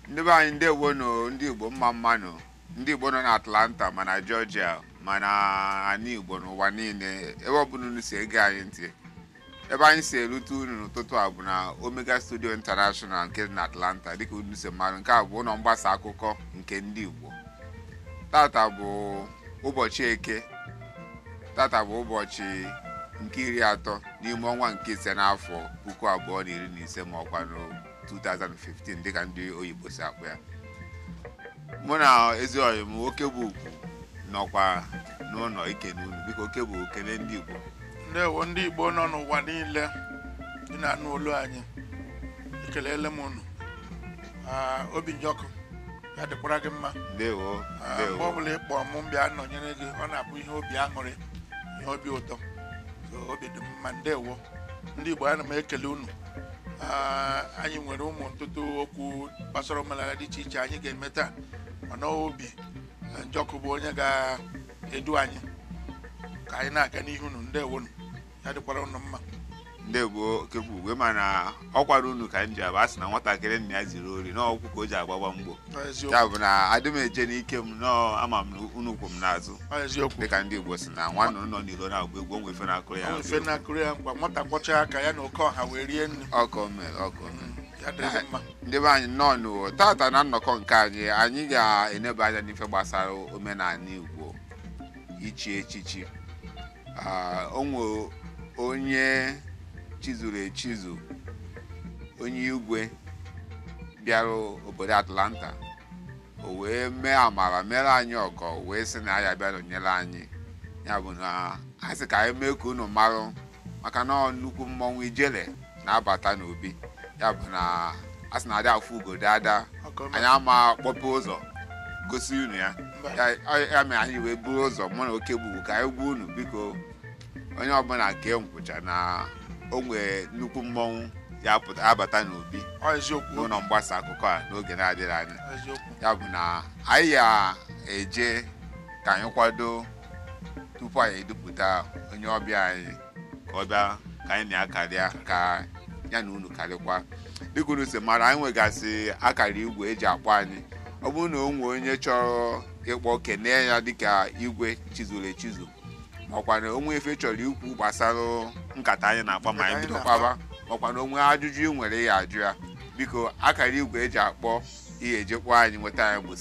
ndị be anyị ndewo nụ ndị igbo mma mmanụ ndị igbo nọ na atlanta ma na georgia ma na ana igbo n'ụwa niile ebe ọbụla unu si ege anyị ntị ebe anyị si erute unu n'ụtụtụ a bụ na omega studio international nke dị na atlanta dịka unu si mmadụ nke a bụ ụlọ mgbasa akụkọ nke ndị igbo tata bụ ụbọchị eke tata bụ ụbọchị nke iri atọ n'ime ọnwa nke ise n'afọ puku abụọ na iri na ise ma ọkwa na 2015 dịka ndị oyibo si akpọ ya mụ na ezi oyi m oke bụ ugwu nọkwa n'ụlọ ikene unu biko oke bụ okene ndị igbo ndewo ndị igbo nọ n'ụwa niile dị na-anụ olu anyị ekelele m unu Ah, obi njọkụ ya dịkwara gị mma ndewo Ah, mgbe ndewo ọbụla ị kpọọ m bịa nọnyere gị ọ na-abụ ihe obi aṅụrị ihe obi ụtọ so obi dị m mma ndewo ndị igbo ana m ekele unu Ah, anyị nwere ụmụ ntụtụ okwu gbasara omenala dị iche iche anyị ga-eme taa mana obi eh, njọkụ bụ onye ga-edu anyị ka anyị na-aga n'ihu unu ndewo unu ya dịkwara unu mma ndewo oke bụ ugwe mana ọ kwara unu ka m ji abụ a sị na nwatakịrị nna ya ziri ori n'ọkwụ ka o ji agbagba mgbo Ọ eziokwu ya bụ na adị m eje n'ike m nọọ ama m na unu kwụ m n'azụ ọ eziokwu dịka ndị igbo si na nwanne nọ n'iro na-agba egwu onwe ife na-akụrụ ya ọ ife na-akụrụ ya ngwa nwata kwọcha aka ya na oke ọha wee rie nri ọkọ mere ọkọ mere Mm, ya dịrị gị mma ndị be anyị nọ n'ụwa tata na nnọkọ nke anyị anyị ga-eneba anya n'ife gbasara omenala igbo ichi echichi Ah, o nwe onye chizuru echizu onye igwe bịara obodo atlanta o wee mee amara mere anyị ọgọ wee sị na ya bịa nọnyere anyị ya bụ na a sị ka anyị mee ka unu marụ maka na ọ nnukwu mmọnwụ ijele na-abata n'obi ya bụ na a sị na adị afụ ugo dada ọkọ anyị ama kpọpe ụzọ gosi unu ya mba ya ya mere anyị wee buru ụzọ mụ na oke gbugbu ka anyị gwa unu biko onye ọbụla kee nkwụcha na o nwee nnukwu mmọnwụ ya apụta abata n'obi ọ eziokwu n'ụlọ mgbasa akụkọ a n'oge na-adịghị anya ọ eziokwu ya bụ na anyị ga-eje ka anyị kwado tupu anyị edupụta onye ọbịa anyị ka ọ bịa ka anyị na-akarịa ka ya na unu karịkwa dịka unu si mara anyị nwegasị akara igwe eji akpọ anyị ọ bụrụ na o nwee onye chọrọ ịkpọ kene ya dịka igwe chizuru echizu makwa na onwe ife chọrọ ikwu gbasara nkata anyị na-akpa ma anyị Nkata anyị bido na-akpa. kpaba makwa na onwe ajụjụ ị nwere ya ajụ ya biko akara igwe eji akpọ ihe ejekpọ anyị nweta anyị bụ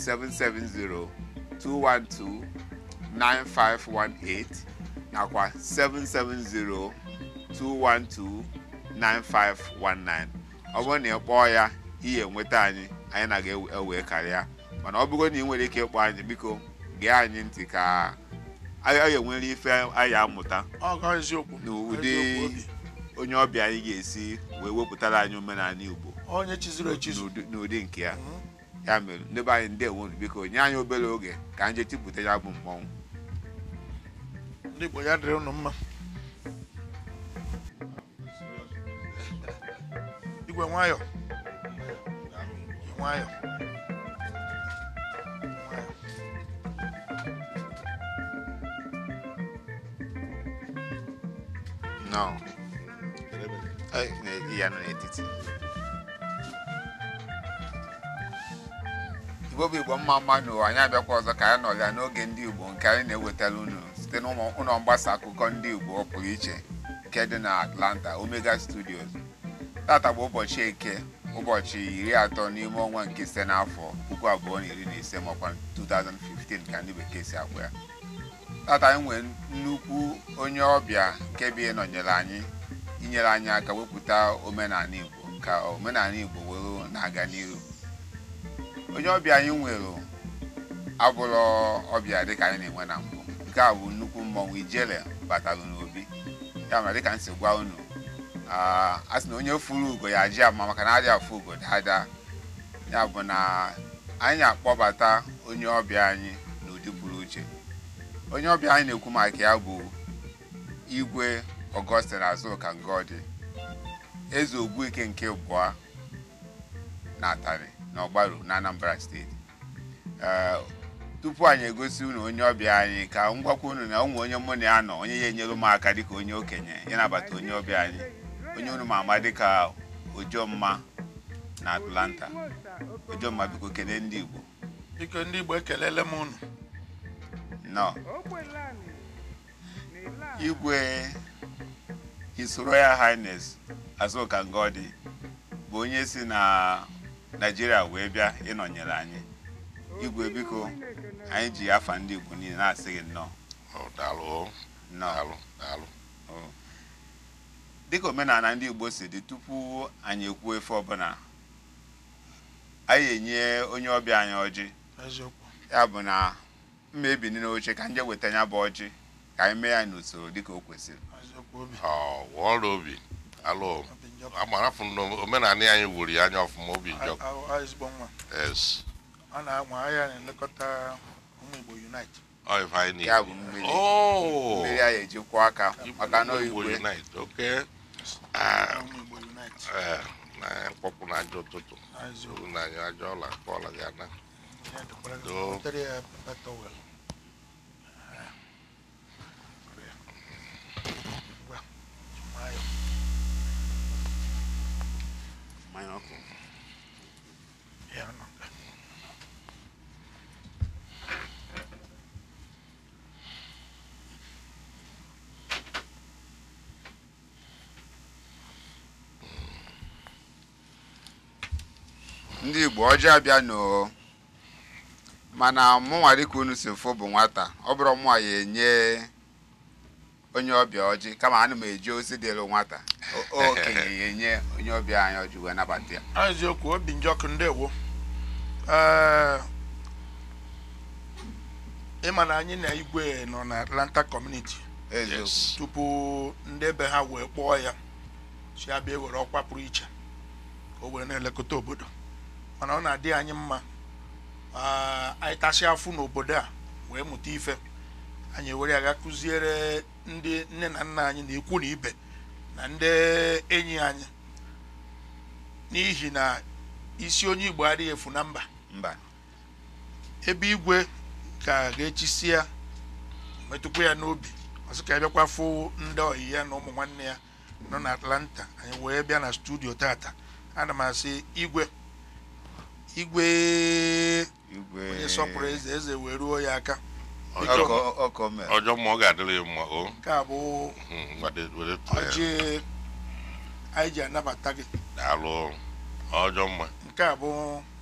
770-212-9518 nakwa 770-212-9519 ọ bụrụ na ị kpọọ ya ihe nweta anyị anyị na ga-ewe karịa mana ọ bụrụ na ị nwere ike ịkpọ anyị biko gee anyị ntị ka anyị enwere ife anyị amụta ọ ọ eziokwu n'ụdị Eziokwu obi. onye ọbịa anyị ga-esi wee wepụtara anyị omenala igbo onye chizuru echizu n'ụdị n'ụdị nke ya Mhm. ya mere ndị be anyị ndewo unu biko nye anyị obere oge ka anyị jee tipụta ya bụ mmọnwụ ndị igbo ya dịrị unu mma igwe nwayọ nwayọ nwayọ nọ Ai, na- ya nọ n'etiti igbo bụ igbo mma mma n'ụwa anyị abịakwa ọzọ ka anyị nọrịa n'oge ndị igbo nke anyị na-ewetara unu site n'ụlọ mgbasa akụkọ ndị igbo ọ pụrụ iche nke dị na atlanta omega studios tata bụ ụbọchị eke ụbọchị iri atọ n'ime ọnwa nke ise n'afọ puku abụọ na iri na ise makwa 2015 ka ndị bekee si akpọ ya tata anyị nwere nnukwu onye ọbịa nke bi nọnyere anyị inyere anyị aka wepụta omenala igbo ka omenala igbo were na-aga n'iru onye ọbịa anyị nwere abụrụ ọbịa dịka anyị na-enwe na mbụ nke a bụ nnukwu mmọnwụ ijele batara n'obi ya mere dịka m si gwa unu ah, a sị na onye furu ugo ya ji ama maka na adịghị afụ ugo dada ya bụ na anyị akpọbata onye ọbịa anyị n'ụdị pụrụ uche onye ọbịa anyị na-ekwu maka ya bụ igwe Augustine Azuka Ngodi eze ogbuike nke bụa na Atani na Ọgbaru na Anambra steeti Ee, tupu anyị egosi unu onye ọbịa anyị ka m gwakwa unu na ụmụ onye mụ na ya nọ onye ya enyere m aka dịka onye okenye ya nabata onye ọbịa anyị onye unu ma ama dịka ojomma na atlanta ojomma biko kelee ndị igbo biko ndị igbo ekelele m unu nọ igwe his royal highness azuka ngodi bụ onye si na naijiria wee bịa ịnọnyere anyị igwe biko anyị ji afa ndị igbo niile na-asị gị nnọọ Ọ, daalụ o, nnọọ daalụ daalụ Oh. dịka omenala ndị igbo si dị tupu anyị ekwuo efe ọbụla anyị enye onye ọbịa anyị ọjị eziokwu ya bụ na mma ebini n'oche ka nje weta ya bụ ọjị ka anyị mee ya n'usoro dịka o kwesịrị eziokwu obi Ọ, wọọrọ obi alụ obi njọ amara fụ na omenala anyị wuru ya anya ọfụma obi njọ A- a- a- ezigbo nwa es ọ na-anwa ahịa na-elekọta ụmụ igbo unite ọ ife anyị ya bụ na-ekwu. mmiri Oh, mmiri anyị ejikwa aka maka na Igbo igwe Unite, okay. Ah, ụmụ igbo unite eh, na mkpọpụ na ajọ ụtụtụ eziokwu uru na anyị ajọ ọla ka ọla ga na ya dịkwara gị. Doo. Wetere ya pepa towel Ngwa, nwayọ. mmanya ọkụ Ya nọ nga. ndị igbo ọjị abịa n'o mana mụnwa dịka unu si fụ bụ nwata ọ bụrụ mụnwa ya enye onye ọbịa ọjị kama ana m eji ozi dịrị nwata O- okenye ya enye onye ọbịa anyị ọjị wee nabata ya Ọ eziokwu obi njọkụ ndewo Ee, ịma na anyị na igwe nọ na atlanta community eziokwu yes tupu ndị ebe ha wee kpọọ ya si abịa ewere ọkwa pụrụ iche ka o were na-elekọta obodo mana ọ na-adị anyị mma ah, anyị tasị afụ n'obodo a wee mụta ife anyị ewere ya ga kụziere ndị nne na nna anyị na ikwu na ibe na ndị enyi anyị n'ihi na isi onye igbo adịghị efu na mba mba ebe igwe ka ga-echisi ya metụkwa ya n'obi ọsị ka ya bịakwa fụ ndị ọyị ya na ụmụ nwanne ya nọ na atlanta anyị wee bịa na studio tata ana m asị igwe igwe igwe onye sọpụrụ eze eze wee ruo ya aka ọjọọ ọkọ ọkọ mere ọjọọ mma ọ ga-adịrị ya mma o nke a bụ Hmm, were- were tụọ ya. ọjị anyị ji anabata gị daalụ ọjọọ mma nke a bụ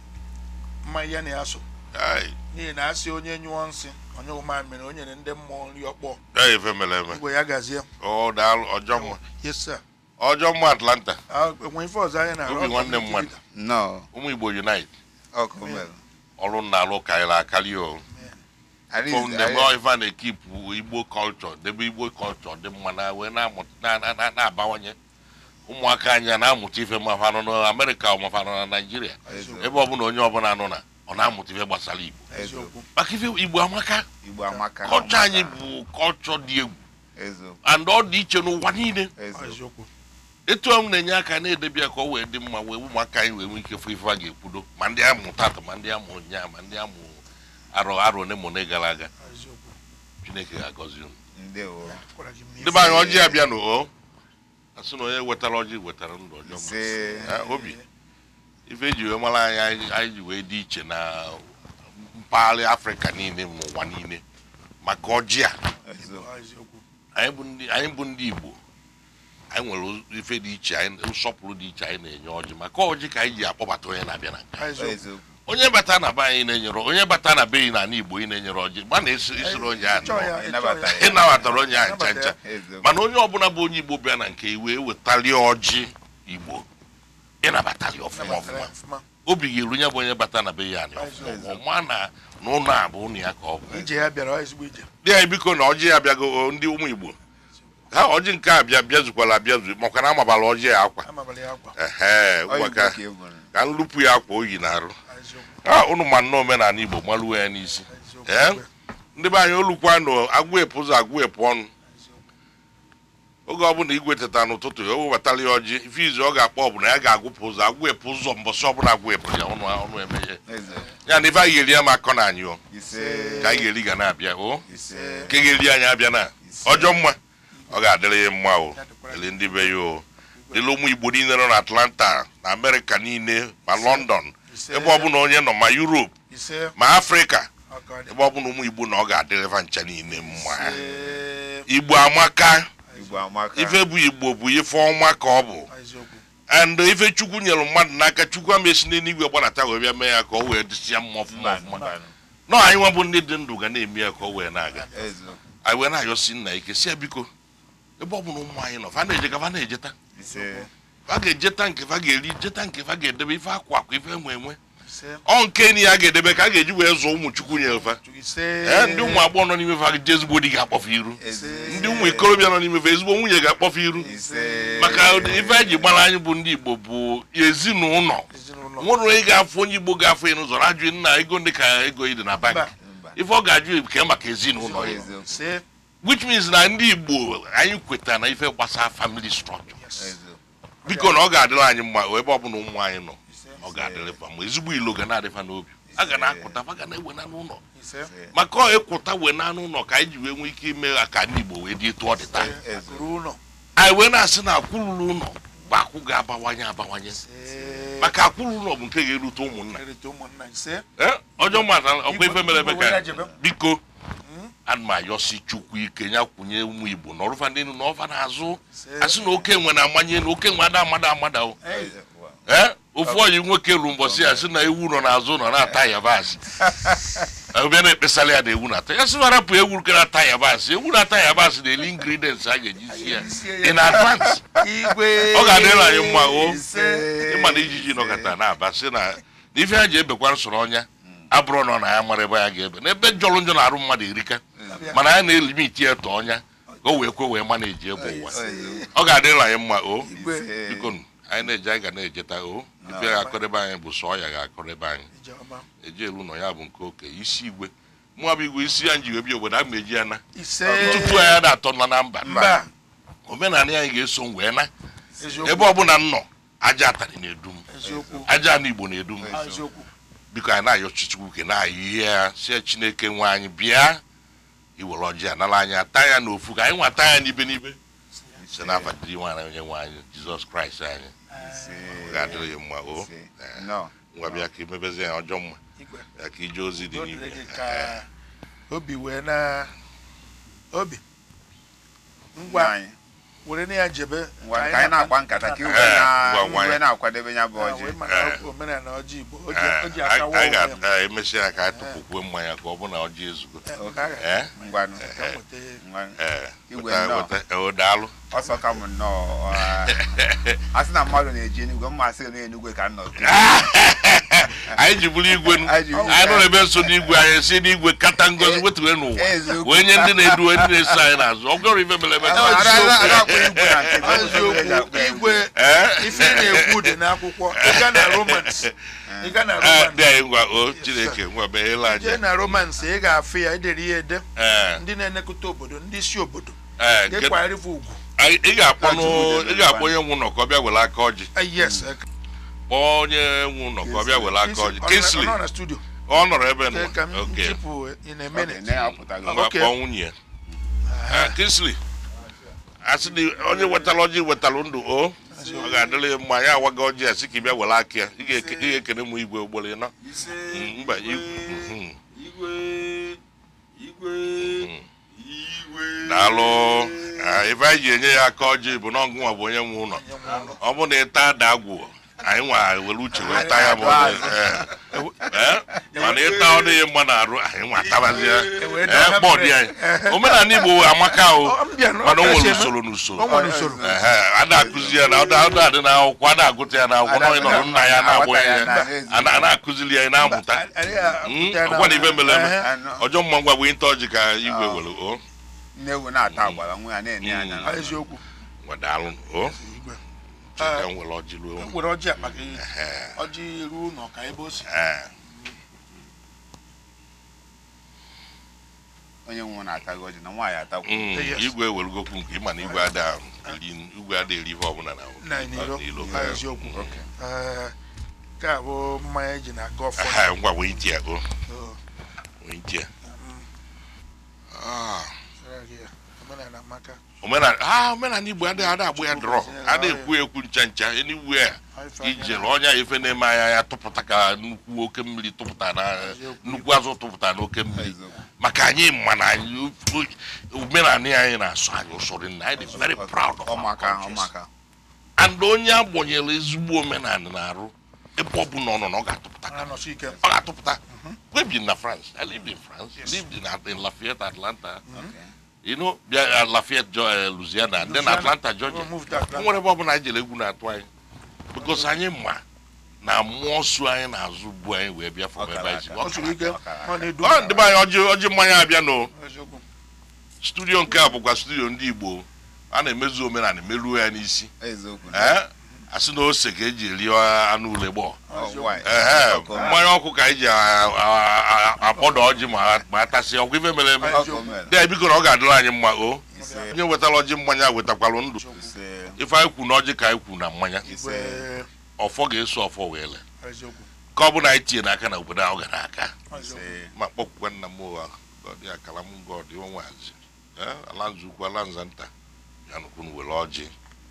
mmanya ya na ya so Ai, n'ihi na asị onye nyụọ nsị onye ụma mere o nyere ndị mmụọ nri ọkpọ ya ife mere eme igwe ya gazie ọ daalụ ọjọọ mma yes sir ọjọọ mma atlanta Ah, enwe ife ọzọ anyị na-arụ Obi nwanne mmadụ. nnọọ ụmụ igbo unite ọkụ mere ọrụ na-alụ karịrị akarị o At From least, the anyị- boy ife a na-ekipụ igbo culture debe igbo culture dị mma na wee na-amụ- na- na- na- na-abawanye ụmụaka anyị a na-amụta ife ma fa nọ na amerịka ma fa nọ na naijiria eziokwu ebe ọbụla onye ọbụla nọ na ọ na-amụta ife gbasara igbo eziokwu maka ife igbo amaka igbo amaka kọlchọ anyị bụ kọlchọ dị egwu eziokwu and ọ dị iche n'ụwa niile eziokwu eziokwu etu ahụ na-enye aka na-edebe ya ka ọ wee dị mma wee ụmụaka anyị wee nwee ike fụ ife a ga-ekwudo ma ndị amụ tata ma ndị amụ ụnyaa ma ndị amụ arọ arọ one ma one gara aga eziokwu chineke ga-agọzi unu ndewo gwara gị mma ndị be anyị ọjị abịa n'o asị na onye wetara ọjị wetara ndụ ọjọọ mma. ise Eh, obi ife eji wee mara anyị anyị- anyị ji wee dị iche na mpaghara afrịka niile n'ụwa niile maka ọjị a eziokwu eziokwu anyị bụ ndị anyị bụ ndị igbo anyị nwere ife dị iche anyị nsọpụrụ dị iche anyị na-enye ọjị maka ọjị ka anyị ji akpọbata onye na-abịa na nke eziokwu eziokwu onye bata na be anyị na-enyere onye bata na be anyị na ala igbo ị na-enyere ọjị gba na esi isoro onye ahụ Ịchọ ya, nnọọ. ịchọ ịnabata ya. ya. ị nabatara onye ahụ ncha Ịnabata ncha ya. eziokwu mana onye ọbụla bụ onye igbo bịa na nke iwe wetali ọjị igbo ịnabatali ọfụma Nabatara ya ọfụma ọfụma. obi ga-eru ya bụ onye bata na be ya anyị ọfụma Eziokwu. ọma na na ụlọ a bụ ụlọ ya ka ọ bụ ije ya bịara ọ ezigbo ije dị anyị biko na ọjị ya abịago o, ndị ụmụ igbo ha ọjị nke a bịa bịazukwala abịazu maka na amabala ọjị ya akwa amabala ya akwa ehe Ọ ụwa Igbo ka ka ị bụrụ. ka nlupu ya akwa oyi na-arụ eziokwu ha unu ma nnọọ omenala igbo maluo ya n'isi eziokwu Eh? igwe, ndị be anyị olukwa nụ agwụ epụ ụzọ agwụ epụ ọnụ eziokwu. oge ọbụla igwe teta n'ụtụtụ ya o webatala ya ọjị ife izu ọ ga-akpọ ọ bụ na ya ga-agwụpụ ụzọ agwụ epụ ụzọ mbọsị ọbụla agwụ epụ ya ọnụ ọnụ emeghe eziokwu ya na ife anyị ga-eri ya ma akọ na anyị o ise ka anyị ga-eri ga na-abịa o ise nke ga-eri anyị abịa na ọjọọ mma ọ ga-adịrị ya mma o Ya dịkwara ele ndị be ya o dịla ụmụ igbo niile nọ na atlanta na amerịka niile ma london ise ebe ọbụla onye nọ ma europe ise ma afrịka ọgọdị ebe ọbụla ụmụ igbo na ọ ga-adịrịva ncha niile mma ise igbo amaka igbo amaka ife bụ igbo bụ ife ọma ka ọ bụ eziokwu and ife chukwu nyere mmadụ n'aka chukwu ama esi n'eluigwe gbadata wee bịa mee ya ka o wee dịsịa mma ọfụma mba ọfụma mba nọ anyị nwa bụ ndị dị ndụ ga na-eme ya ka o wee na-aga ezo anyị wee na-ayọsi nna ike si ya biko ebe ọ bụla ụmụ anyị nọ fa na-eje ka fa na-ejeta ise fa ga-ejeta nke fa ga-eri jeta nke fa ga-edebe ife akwa akwa ife enwe enwe ise ọ nke enyi ya ga-edebe ka a ga-eji wee zụọ ụmụ chukwu nyere fa ise ee ndị ụmụ agbọghọ nọ n'ime fa ga ezigbo di ga-akpọfe iru eze ndị ụmụ ikorobịa nọ n'ime fa ezigbo nwunye ga-akpọfe iru ise maka ife eji gbara anyị bụ ndị igbo bụ ezinụlọ ezinụlọ nwere onye ga-afụ onye igbo ga-afụ ya n'ụzọ ajụ nna ego ndị ka ego ị dị na bank Mba. mba ife ọ ga-ajụ ke maka ezinụlọ ya ezo ise which means na ndị igbo anyị kwetara na ife gbasara family structure yes ezo biko na ọ ga-adịrị anyị mma ebe ọbụla ụmụ anyị nọ ise ọ ga-adịrị fa ma ezigbo ilo ga na-adịfa n'obi a ga na-akụta fa ga na-ewe n'anụ ụlọ ise maka ọ ịkwụta wee n'anụ ụlọ ka anyị ji wee nwee ike ime ya ka ndị igbo wee dị etu ọ dị taa ezo akụrụ ụlọ anyị wee na-asị na akwụrụrụ ụlọ bụ akwụ ga-abawanye abawanye ise maka akwụrụ ụlọ bụ nke ga-erute ụmụnna kerịta ụmụnna ise Ee, ọjọọ mmadụ ọkwa ife mere eme Igwe were ka jebe. biko ana m ayọsi chukwu ike ya kwụnye ụmụ igbo na ọrụfa ndị enu na ọfa n'azụ ise asị na oke nwe na-amanye na oke nwe ada amada amada o ezo wow. ee ofu ọyị nwoke ru mbọsị ya sị na ewu nọ n'azụ nọ na-ata yabasị ọbịa na-ekpesara ya na ewu na-ata ya sị warapụ ewu nke na-ata yabasị ewu na-ata yabasị na-eli ingredients a ga-eji si ya in advance igwe ọ ga-adịrị anyị mma o ise ịma na ijiji nọkọta na-aba sị na na ife ha ji ebekwa nsoro ọnya abụrụ na ọ na ya mara ebe ya ga-ebe n'ebe jọrọ njọ na-arụ mmadụ erika mana ya na-elimiti ya tọ ọnya ka o wee kwe wee ma na-eji egbe ụwa ezo ọ ga-adịrị anyị mma o ise biko nụ, anyị na-eje anyị ga na-ejeta o ife ga-akọrịba anyị bụ sọ ya ga-akọrịba anyị ijeọma eji elu nọ ya bụ nke oke isi igwe mụọ bụ igwe isi ya nji wee bịa obodo a ma eji ya na ise tupu anyị na-atọ nọ na mba mba omenala anyị ga-eso m wee na eziokwu ebe ọbụla m nọ aja atarị na-edu m eziokwu aja anụ igbo na-edu m Ah, eziokwu biko anyị na-ayọ chichukwu ke na-ayọ ihe ya sie chineke nwe anyị bịa iwere ọjị anara anyị ata ya n'ofu ka anyị nwata ya n'ibe n'ibe si n'afa dịrị nwaanyị onye nwe anyị jizọs kraịst anyị ise ọ ga-adịrị ya mma o ise no ngwa bịa ka imebezi ya ọjọọ mma igwe ya ka ije ozi dị o n'igwe dịrị gị ka obi wee na obi ngwa anyị were na ya jebe ngwa ka anyị na-agba nkata ka iwe na ngwa, ngwa, iwe ya. na-akwadebe ya bụ Ah, ọjị wee maka omenala ọjị igbo o ji- Ee, o ji anyị akawa anyị onwe ya. ga-emesi ya ka anyị tụpụkwuo mmanya ka ọ bụ na ọjị ezugo Eh, nke a ga- ee ngwanụ ka m weta- ngwanụ ee Igwe weta- nnọọ. weta- ee, o daalụ ọsọ ka m nnọọ a sị na mmadụ na-eji enugwe mma asị na enugwe ka m nọ anyị ji bụrụ igwe nụ. Anyị ji bụrụ anyị nọ n'ebe nso n'igwe anyị si n'igwe kata ngozi wetuwe n'ụwa eziokwu. wee nye ndị na-edu ndị na-eso anyị n'azụ ọ gọrọ ife mere eme Ada- ada- ada akpọ igwe na nke gị, ọ bụ eziokwu igwe ga-akpọ ya. igwe Ee? ife ị na-ekwu dị n'akwụkwọ ịga na romans ịga na Ee, romans dị anyị ngwa o chineke ngwa meghela jee anya na romans ị ga-afụ ya edere ya ede ee ndị na-elekọta obodo ndị isi obodo ee nke- ga-ekwarịfe ugwu anyị- ị ga-akpọ nụ- Chukwu dị ị ga-akpọ onye nwe ụlọ ka ọ bịa were aka ọjị Ah, yes kpọọ onye nwe ụlọ ka ọ bịa were aka ọjị Kingsley nọ na studio ọ nọrọ ebe Kee ka m nọ oke chịpụ in a Okay, minute na ya apụtago. ngwa Okay. kpọọ nwunye ya Ee, Kingsley asị na onye wetara ọjị wetara ndụ o ọ ga-adịrị ya mma ya awaga ọjị a sị ka ị bịa were aka ya ị ga-eke- ị ga-ekene m igwe ugboro ịnọ Mm, mba igwe daalụ Ah, ife anyị ji enye ya aka ọjị bụ na ọgụnwa bụ onye nwe ụlọ ọ bụ na ịta ada agwụ anyị nwa were uche wee taa ya bụ ọjị. Ee. Ee, mana ịta ọ dịghị mma na-arụ anyị nwa atabazie wee Ee, daa kpọọ dị anyị omenala igbo amaka o Ọ, m bịa na ọ mana o kasị nwere eme. usoro o n'usoro nwere usoro Ehe, a na-akụzi ya na ọ da- ọ da-adị n'akwụkwọ a na-agụta ya n'akwụkwọ na onye nọrọ nna ya na-agbụ ya a na- a na-akụzili ya ị na-amụta Mm, ọkwa na ife mere eme Anụ- ọjọọ mma ngwa bụ ịta ọjị ka igwe were o nne ewu na-ata agbara nwa ya na-enye ya anya na- eziokwu ngwa daalụ o igwe chika m were ọjị ruo m were ọjị akpa gị ọjị ruo ụlọ ka ebe o si Ee, onye nwe na-ata gị ọjị na nwaanyị atakwu mm, Yes. igwe werugokwu nke ịma na igwe ada eri igwe ada eri ihe ọbụla na na n'iro n'ilo Ah, eziokwu Ee, nke a bụ mmanya eji na-aga ọfọ Aha, ngwa wee ntị ya o Oh, wee ntị ya mm, Ah, sara gị ya. omenala amaka omenala ha omenala igbo adịghị adị agba ya drọ adịghị ekwu ekwu ncha ncha anywhere ijere ọnya ife na-eme anya ya tụpụta ka nnukwu oke mmiri tụpụta na nnukwu azụ tụpụta na oke mmiri eziokwu maka anyị ma na anyị omenala anyị na-asụ anyị ụsọrọ nna anyị dị very proud of our ọmaka cultures. ọmaka and onye agbanyere ezigbo omenala na-arụ ebe ọ bụla ọ nọ na ọ ga-atụpụta ka anọsi ike ọ ga-atụpụta we bi na France I lived in France lived in, in Lafayette Atlanta okay you know bịa uh, Lafayette Jo- uh, Louisiana and then Louisiana. Atlanta Georgia Oh, moved to Atlanta. o nwere ebe ọ bụla anyị jere egwu na-atụ anyị because anyị ma na mmụọ su anyị na-azụ bu anyị wee bịa from ebe anyị si Ọkara ọ siri ike ọ na-edu ọ ndị be anyị ọjị ọjị mmanya abịa no eziokwu studio nke a bụkwa studio ndị Igbo a na-emezu omenala meruo ya n'isi eziokwu ee asị na ose ka eji eri anụ ule gbọọ Oh, why? ehe Ọkụ. mmanya ọkụ ka anyị ji a- a- a- akpọdọ ọjị ma ma atasị ọkụ ife mere eme Ọkụ mere. dị biko na ọ ga-adịrị anyị mma o ise onye wetara ọjị mmanya wetakwalụ ndụ ise ife anyị kwu na ọjị ka anyị kwu na mmanya ise Wee- ọfọ ga-eso ọfọ wee le eziokwu ka ọ bụ na anyị tinye n'aka na obodo ahụ gara aka eziokwu ise ma kpọkwukwa nna m ụwa gọdị akala m gọdị onwazi ala nza ukwu ala nza nta ya nụkwunu were ọjị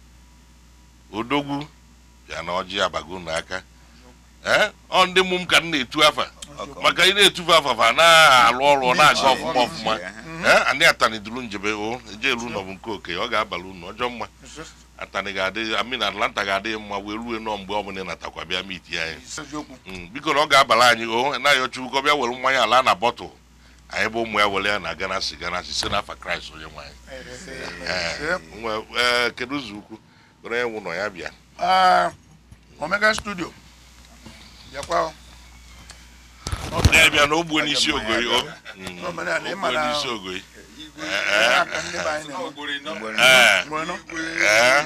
odogwu ya na ọjị abago n'aka ee ọ ndị mụ m ka m na-etu afa ọkụ maka ị na-etufu afa fa na-alụ ọrụ ọ na-aga ọfụma ọfụma Ehe. ee anyị atani duru njebe o eje elu ụlọ bụ nke oke ọ ga-abalị unu ọjọọ mma atani ga-adị amin atlanta ga-adị mma wee ruo nọ mgbe ọbụla ị natakwa bịa miti anyị eziokwu Mm, biko na ọ ga-abalị anyị o naghị ọchukwu ka ọ bịa were mmanya ala na bọtụl anyị bụ ụmụ ya were ya na ganasi ganasi si n'afa kraịst onye nwe anyị Ee, nwe- ee, kedu ụzọ ukwu were ya nwụ nọ ya bịa Ah, omega studio bịakwa o. ya bịa na ogbuo n'isi ogoyi o Mm, Omenala, ị ogbuo ma na- n'isi ogoyi Ee, aka ndị be anyị na-eme. Mgbe- ee Mgbe nọ. ee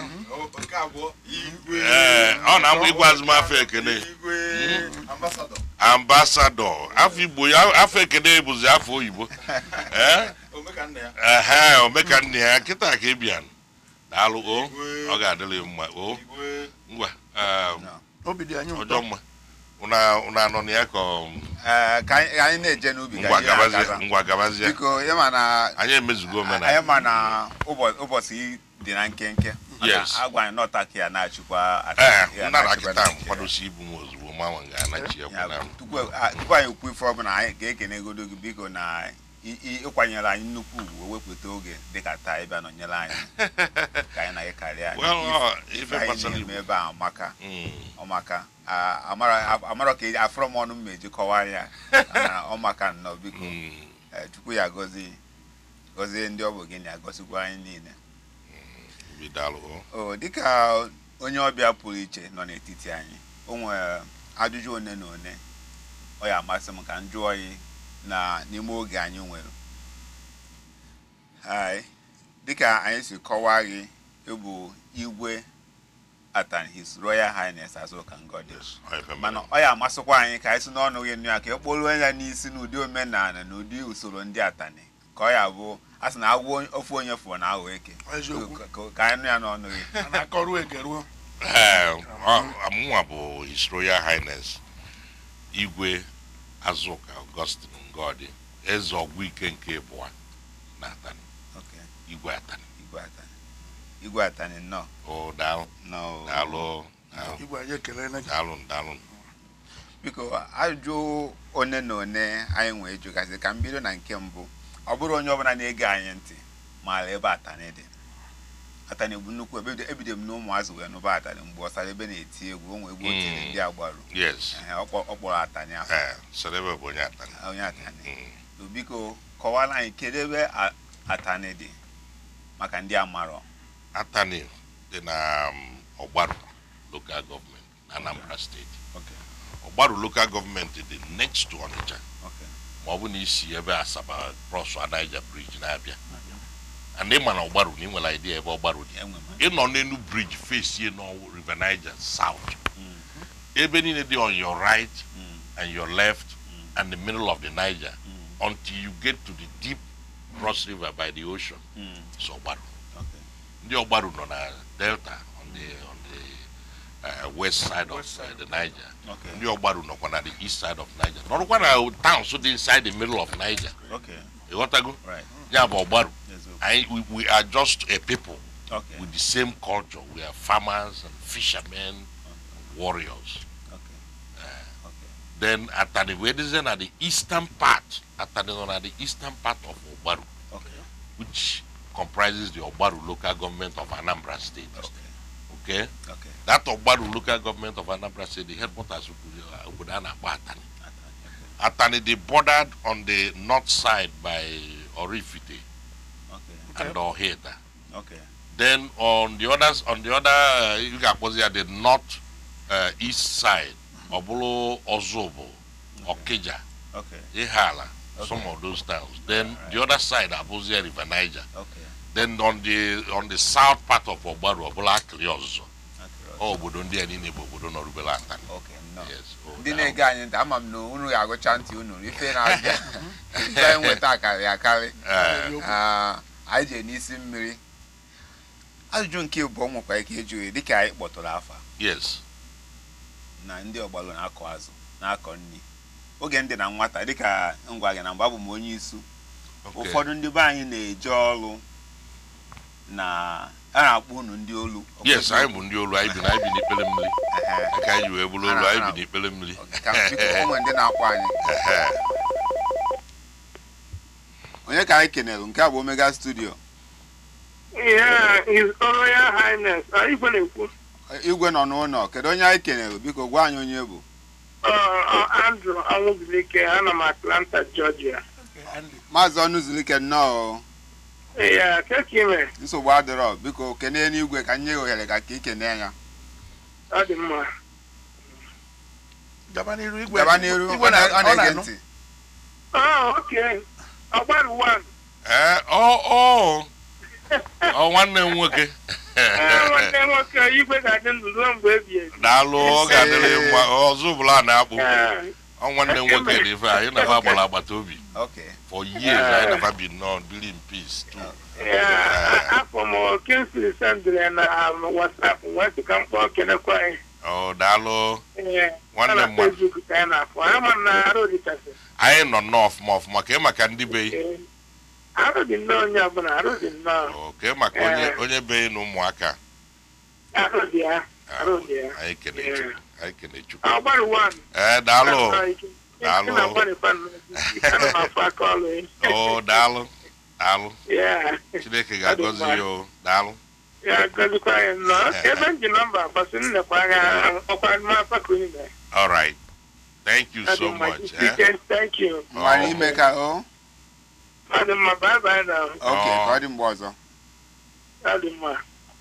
ee ọ na-amụ ịgwa azụmafọ ekene ambasadọ afọ igbo ya afọ ekene bụzi afọ oyibo ee ehe omekanne ya kịta ka ị bịa daalụ o ọ ga-adịrị mma o ngwa um, obi dị anyị ọjọọ ụtọ mma unu anọ na ya ka ọ- Ee, ka anyị ka anyị na-eje n'ubi ka ngwa anyị gabazie na-agaza. ngwa gabazie biko ịma na anyị emezugo anyị omenala ma na ụbọ- ụbọchị dị na nkenke maka Yes. agwa anyị nọta ka ya na-achịkwa ee ya nna na na-achịkwa kịta na nke ya. nkwadosi ibu m ozugbo manwa ga-anachi ya Ya, kwụna m tupu a- tupu anyị ekwu ife ọbụla anyị ga-ekenegodo gị biko na ị- ị- ịkwanyere anyị nnukwu ugwu wepụta oge dịka taa ịbịa nọnyere anyị ka anyị na gị karịa Well, ọ, ife ife anyị gbasara na-eme igbo ebe a amaka Mm. ọmaka a- amara amara ka eji- afọrọ m ọnụ m ma eji kọwaa ya na ọmaka nnọọ biko Mm. Eh, chukwu ya gọzie gọzie ndị ọ bụ gị na agọzikwa anyị niile Obi daalụ o. o dịka onye ọbịa pụrụ iche nọ n'etiti anyị o nwere ajụjụ one na one ọ ya amasị m ka m jụọ ya na n'ime oge anyị nwere Hai, dịka anyị si kọwaa gị ịbụ igwe atan his royal highness Azuka Ngodi Yes, ọ ife mere. mana ọ ya amasịkwa anyị ka anyị si n'ọnụ gị nụ ya ka ekpoluo ya n'isi n'ụdị omenala na ụdị usoro ndị atani ka ọ ya bụ a sị na agwọ ofu onye fụọ na aghọ eke eziokwu Ka- ka- ka anyị nụ ya n'ọnụ gị a na-akọruo egeruo Ee, ọ- mụnwa bụ His Royal Highness Igwe Azuka Augustine Ngodi eze ọgwụ ike nke ịbụa na Atani Okay, Igwe Atani igwe atani igwe atani nnọọ o daalụ nnọọ daalụ daalụ igwe anyị ekelela gị daalụ daalụ biko ajụ one na one anyị nwee jụgazi ka m bido na nke mbụ ọ bụrụ onye ọbụla na-ege anyị ntị maara ebe atani dị atani bụ nnukwu ebe ebido m n'ụmụazụ wee nụba atani mgbe ọsara ebe na-eti egwu onwe egwu otiri Mm. ndị agbaru yes Ehe, ọ kpọ- ọ kpọrọ atani afọ ee Selebe bụ onye Atani onye atani Mm. So, biko kọwara anyị kedu ebe a- atani dị maka ndị amarọ Atani dị na um, Ọgbaru local government na Anambra steeti Okay, Ọgbaru local government dị next to Onitsha okay. ma ọ bụ na isi ebe Asaba cross Niger bridge na-abịa and ị ma na Ọgbaru na ị nwere idea ebe Ọgbaru dị Enwe m. ị nọ n'elu bridge face n'ọwụ river Niger south Mm, ebe niile dị on your right mm, and your left mm, and the middle of the Niger mm, until you get to the deep cross river by the ocean mm. so Ọgbaru Okay. ndị Ọgbaru nọ na delta on the on the uh, west side of West uh, side. the Niger Okay. ndị Ọgbaru nọkwa na the east side of Niger nọrọkwa na towns dị inside the middle of Niger Okay. ịghọtago Right. ya bụ Ọgbaru Eziokwu. eziokwu I, we, we are just a people okay with the same culture. We are farmers and fishermen and warriors. okay okay Then Atani Wedizen at the eastern part, Atani on at the eastern part of Obaru, okay which comprises the Obaru local government of Anambra State. okay Okay? okay That Obaru local government of Anambra State, the headquarters of Obudana Atani. Atani, they bordered on the north side by Orifite okay and Oheda. okay Then on the others, on the other, uh, you can put at the north uh, east side, Obolo Ozobo, Okija, okay Ihala, some Okay. of those towns. Then Alright. the other side, Abozia River Niger. okay Then on the on the south part of Obaru, Obola Kliozo. okay Oh, obodo ndị a niile bụ obodo nọrụbela Atani. okay no Yes. oh, ndị now- na-ege anyị ntị ama m na unu ga-agụcha ntị unu ife na-abịa ife anyị nweta akarị akarị Eh, Ah, anyị jee n'isi mmiri ajụjụ nke bụ nwekwa ike ịjụ ya dịka anyị kpọtụrụ afa yes. na ndị ọgbalụ na-akọ azụ na-akọ nri oge ndị na nwata dịka ngwa gị na mgbe abụ m onye isu Okay. ụfọdụ ndị be anyị na-eje ọrụ na a na-akpọ unu ndị olu Yes, anyị bụ ndị olu, anyị bi na anyị bi n'ikpere mmiri. Ehe. Aka anyị wee bụrụ olu, anyị bi n'ikpere mmiri. Ka biko o nwere ndị na-akpọ anyị Ehe. onye ka anyị kenere nke a bụ omega studio Yeah, His Royal Highness. Anyị igwe na-ekwu. igwe nọ n'ụlọ kedu onye anyị kenere biko gwa anyị onye bụ Uh, uh, Andrew Anwụzulike, ana m Atlanta, Georgia. okay Andy maazị ọnụzulike nnọọ Yeah, keke ime, nsogbu adịrọ biko kenee n'igwe ka nye ohere ka ka ikene ya ọ dị mma. gaba n'iru igwe gaba n'iru igwe ọ na- ọ na-ege na-anụ ntị Oh, okay. Ọgbaru one. Eh, ọ ọ ọ nwanne m nwoke Eh, nwanne nwoke igwe ga-adị ndụ ruo mgbe ebi ebi. daalụ ọ ga-adịrị mma ọzọ bụla a na-akpụ Eh, ọ nwanne m nwoke dị ife anyị nafa gbara agbata obi okay for years anyị nafa bi nnọọ biri in peace too yeah, afọ m Kingsley sendịrị na um, WhatsApp wee sị ka m kpọọ kenekwa anyị. ọ daalụ Eh, Nwanne ọ na m nwa. Facebook ka anyị na-afọ. Anyị ma na arụ dịchasị. anyị nọ nnọọ ọfụma ọfụma ka ị maka ndị be Eh, arụ dị nnọọ onye ọbụla, arụ dị nnọọ. ọ ka ị maka onye Eh. onye be na ụmụaka Arụ dị ya, arụ dị ya. anyị kene Eh. chukwu anyị kene chukwu Ọgbaru one. ee daalụ Daalụ. Ana m afọ aka ọlụ ya. ọ daalụ daalụ Ya, chineke ga-agọzi ya o daalụ ya gọzikwa ya nnọọ. Ebe m ji nọmba gbasị nnekwa agha ọkwa n'afọ ka unu mere. all right thank you Ọ dị so mma. much eh? Ike, Thank you. mara Oh. ime ka o Ọ dị mma. Bye bye now. okay ka ọ dị mgbe ọzọ Ọ dị mma.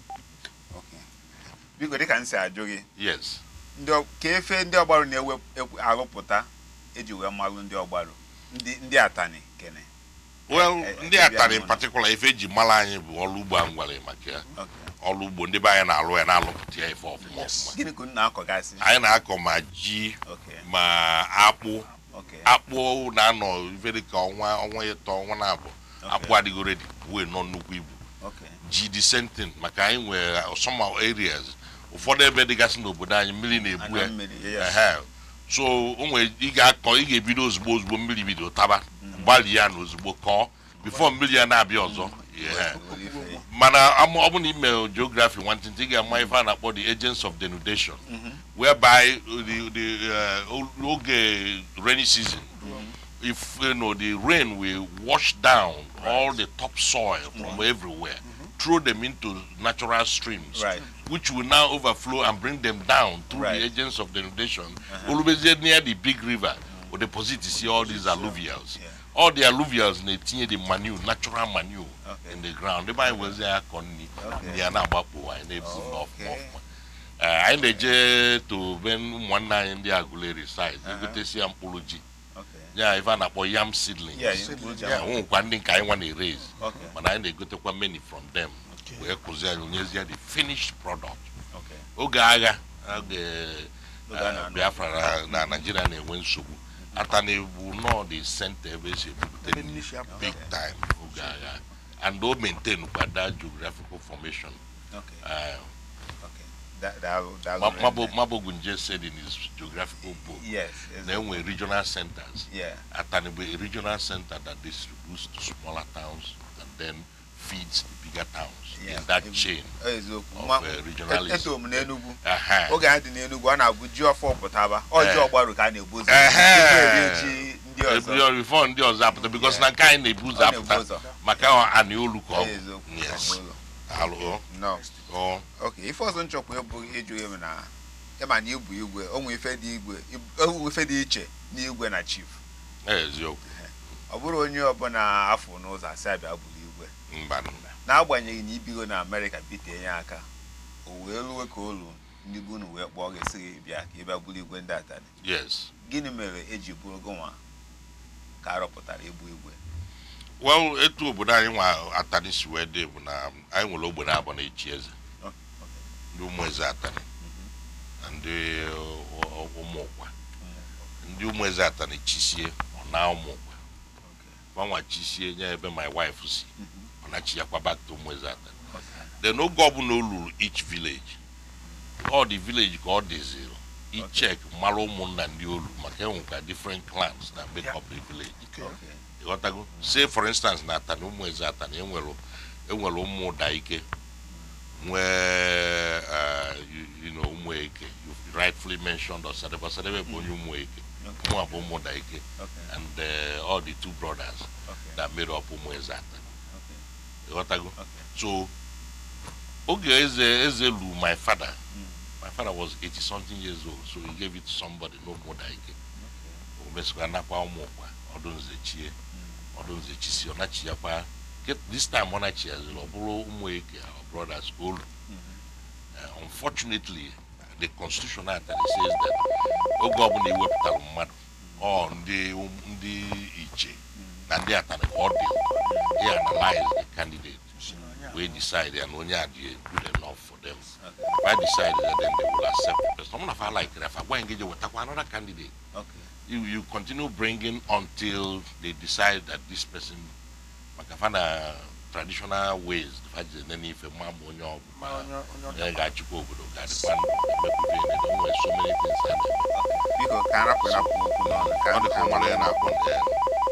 okay biko dịka m si ajụ gị yes ndị ọ- ka efe ndị ọgbarụ na-ewe ekwu- arụpụta eji wee malụ ndị ọgbarụ ndị ndị atani kene well Eh, eh, ndị eh, atara bịa in n'ụlọ. particular ife eji mara anyị bụ ọrụ ugbo a m gwara maka ya okay ọrụ ugbo ndị be anyị na-alụ ya na-alụpụta ya ife ọfụma ọfụma gịnị ka unu na-akọgasị anyị na-akọ ma ji okay ma akpụ okay akpụ na-anọ ife dịka ọnwa ọnwa ịtọ ọnwa na-abụ okay akpụ adịgo redi wee nọ nnukwu ibu okay ji the same thing maka anyị nwere some areas ụfọdụ ebe dịgasị n'obodo anyị mmiri na-ebu anya ya mmiri yes Ehe. so o nwere ị ga-akọ ị ga-ebido ozugbo ozugbo mmiri bido taba gbalị ya na ozugbo kọọ bifo mmiri ya na-abịa ọzọ Ehe. Obodo ife ya. mana amụ- ọ bụ na ime geography nwantịntị ị ga-ama ife a na-akpọ the agents of denudation Mhm. whereby the, the uh, oge rainy season if you know the rain will wash down all the topsoil from everywhere throw them into natural streams right which will now overflow and bring them down through Right. the agents of denudation always near the big river will deposit you see all these alluvials Yeah. all the alluvials na-etinye the manure natural manure Okay. in the ground ebe anyị wezi akọ nri Okay. nri ya na-agbapụ anyị na-ebu n'ọfụma Okay. ọfụma Eh, anyị na-eje to be ụmụnne anyị ndị agụleri side Uh-huh. egotesi ya mkpụrụ ji okay ya ife a na-akpọ yam seedlings yeah you put ya jam nwekwa ndị nke anyị nwa na-erase okay mana anyị na-egotekwa many from them Okay. wee kụzie anyị onyezie the finished product okay oge agha oge Oge a eh, na-anọ. biafra na- na naijiria na-enwe nsogbu ata na-ebu nọọ the center ebe esi ebupụta ebe nri nri si apụ big time oge agha and o maintain kwa that geographical formation okay Eh, okay Da- daalụ daalụ Ma- very Mabo- much. Mabogunje said in his geographical book yes yes. na enwe regional centers yeah Atani bụ a regional center that distributes to smaller towns and then feeds the bigger towns Yeah. in that chain eziokwu of Ma- uh, regionalism. eto m n'enugwu Aha. oge anyị dị n'enugwu ọ na-abụ ji ọfọ pụtaba ọjị Eh. ọgbaru ka a na-ebu ụzọ Ehe. tupu eri ji ndị ọzọ Ebrio before ndị ọzọ apụta because Yeah. na nke anyị na-ebu Ọ ụzọ na-ebu apụta ụzọ maka anị olu ka ọ bụ eziokwu yes ọnụ ụlọ. alụ No. ọ ok ife ọzọ nchọkwa ịbụ ịjụ ya bụ na ịma na igwe igwe onwe ife dị igwe onwe ife dị iche n'igwe na chief eziokwu ọ bụrụ onye ọbụla afọ n'ụzọ asị abịa bụrụ igwe mba n'agbanyeghị na ibigo na amerịka bitee ya aka o wee ruwe ka olu ndị bụ unu wee kpọọ gị sị gị bịa ka ị bịa bụrụ igwe ndị atani yes gịnị mere eji bụrụ gị nwa ka a rọpụtara ịbụ igwe well etu obodo anyị nwa atani si wee dị bụ na anyị nwere ogbe na-abụ na echi eze Oh, ndị ụmụ eze atani na ndị uh, uh, ụmụ ụkwa ndị ụmụ eze atani chisie ọ na ụmụ ụkwa gbanwa chisie nye ebe my wife si ọ nachi ya kwa back to ụmụ eze atani then oge ọbụla o luru each village all the village ka ọ dịziri ichek mara ụmụnna ndị olu maka enwekwa different clans na make up the village Okay. ịghọtago say for instance na atani ụmụ eze atani enwere enwere ụmụ ụda ike nwee uh, you, you know ụmụ eke you rightfully mentioned ọsadebe ọsadebe bụ onye ụmụ eke Okay. ụmụ abụ ụmụ ụda ike Okay. and uh, all the two brothers Okay. that made up ụmụ eze atani Okay. ịghọtago Okay. so oge eze eze lu my father Mm. my father was 80 something years old so he gave it to somebody no more than ike o mesịkwa nakwa ụmụ ụkwa ọdụ nze chie ọdụ nze chisi ọ nachiyakwa Ke- this time ọ nachiyaziri ọ bụrụ ụmụ eke our brothers ka olu Uh, unfortunately the constitution act that says that oge ọbụla iwepụtara mmadụ ọ ndị um- ndị iche na ndị atani ka ọ dị he analyze the candidate we decide and onye a dị good enough for them if i decide that then they will accept the person someone of I like if I go engage with another candidate Okay. you, you continue bringing until they decide that this person makafana traditional ways faji nene ife ma ma onye ọ ma onye onye onye ọka ga-achịkwa obodo ga-adịkwa emepụta ihe na onwe so many things a na-eme biko ka arapụ rapụ okwu n'ọnụ ka ọ dịka nwere ya na-akpọ nke ya.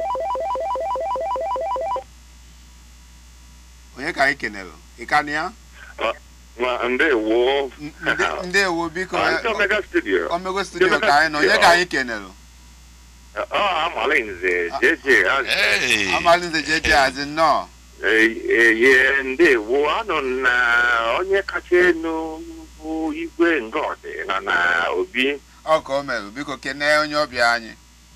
onye ka anyị kenere ịkanụ ya Ma ndewo. Nde- ndewo biko Ah, Ndị Omega Studio. omego studio ka anyị nọ onye ka anyị kenere Ọ Amalinze, JJ. ah, Hey! amalinze jeje azi nnọọ eh, eh, ye ndewo anọ m na onye kacha elu bụ igwe ngọdị nọ na obi ọ ka o mere biko kenee onye ọbịa anyị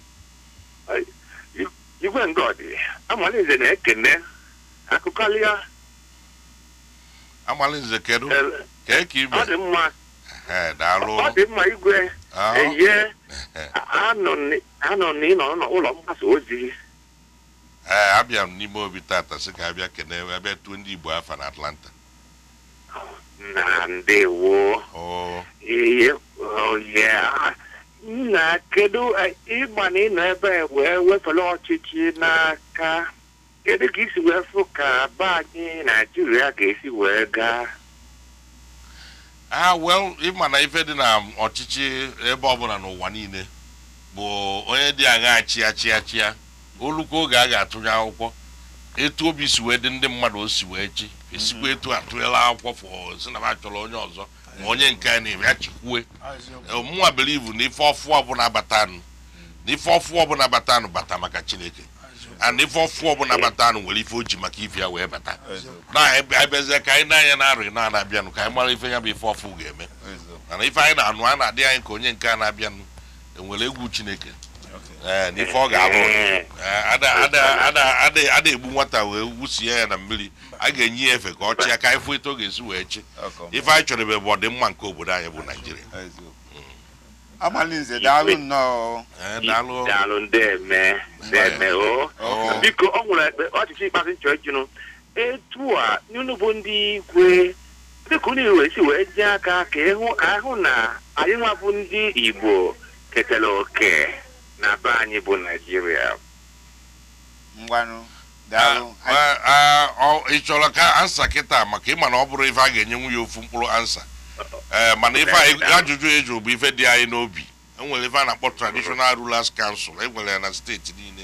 igwe ngọdị Amalinze na-ekene akụkọlịa Amalinze kedu eh, kee ka ime ọ dị mma Eh, daalụ ọ dị mma igwe Ah, eye anọ n- anọ n'ịnọ n'ụlọ mgbasa ozi ee abịa m n'ime obi tata sị ka abịa kene abịa tuo ndị Igbo afa na Atlanta na ndewo Oh, ihe oye nna kedu eh, ịgba na ịnọ ebe a wee wefere ọchịchị n'aka kedu ka isi wee fụ ka be anyị naijiria ga-esi wee gaa ah well ịma na ife dị na ọchịchị ebe ọbụla n'ụwa niile bụ onye dị aṅa chịa chịa chịa olukwa oge a ga-atụnye akwụkwọ etu obi si wee dị ndị mmadụ o si wee chi esikwa etu atụnyela akwụkwọ fọ si na ba chọrọ onye ọzọ ma onye nke a na-eme ya chikwue eziokwu mụnwa believe na ife ọfụ ọbụla batanụ na ife ọfụ ọbụla batanụ bata maka chineke and ife ọfụ ọbụla batanụ nwere ife o ji maka ife ya wee bata na abịazie ka anyị na-anya na arị na na-abịanụ ka anyị mara ife ya bụ ife ọfụ ga-eme mana ife anyị na-anụ a na-adị anyị ka onye nke a na-abịanụ enwere egwu chineke ee na ife ọ ga-alụ Ee, Ee, ada ada ada ada ada egbu nwata wee wusie ya na mmiri a ga-enye ya efe ka ọ chịa ka anyị fụ etu ọ ga-esi wee chi ife anyị chọrọ ebe bụ ọdịmma nke obodo anyị bụ naijiria amalinze daalụ nnọọ Ee, daalụ daalụ ndeme ndeme o Oh. biko ọ nwere ekpe ọchịchị ikpeazụ nchọ ịjụnụ etu a unu bụ ndị igwe dịka unu wee si wee jee aka ka ịhụ ka ahụ na anyị nwa bụ ndị igbo ketara oke na be anyị bụ naijiria ngwanụ daalụ Ah, ah, ọ- ị chọrọ ka ansa kịta maka ịma na ọ bụrụ ife a ga-enyenwu ya ofu mkpụrụ ansa ee mana ife anyị- ajụjụ eju bụ ife dị anyị n'obi enwere ife a na-akpọ traditional rulers council enwere ya na steeti niile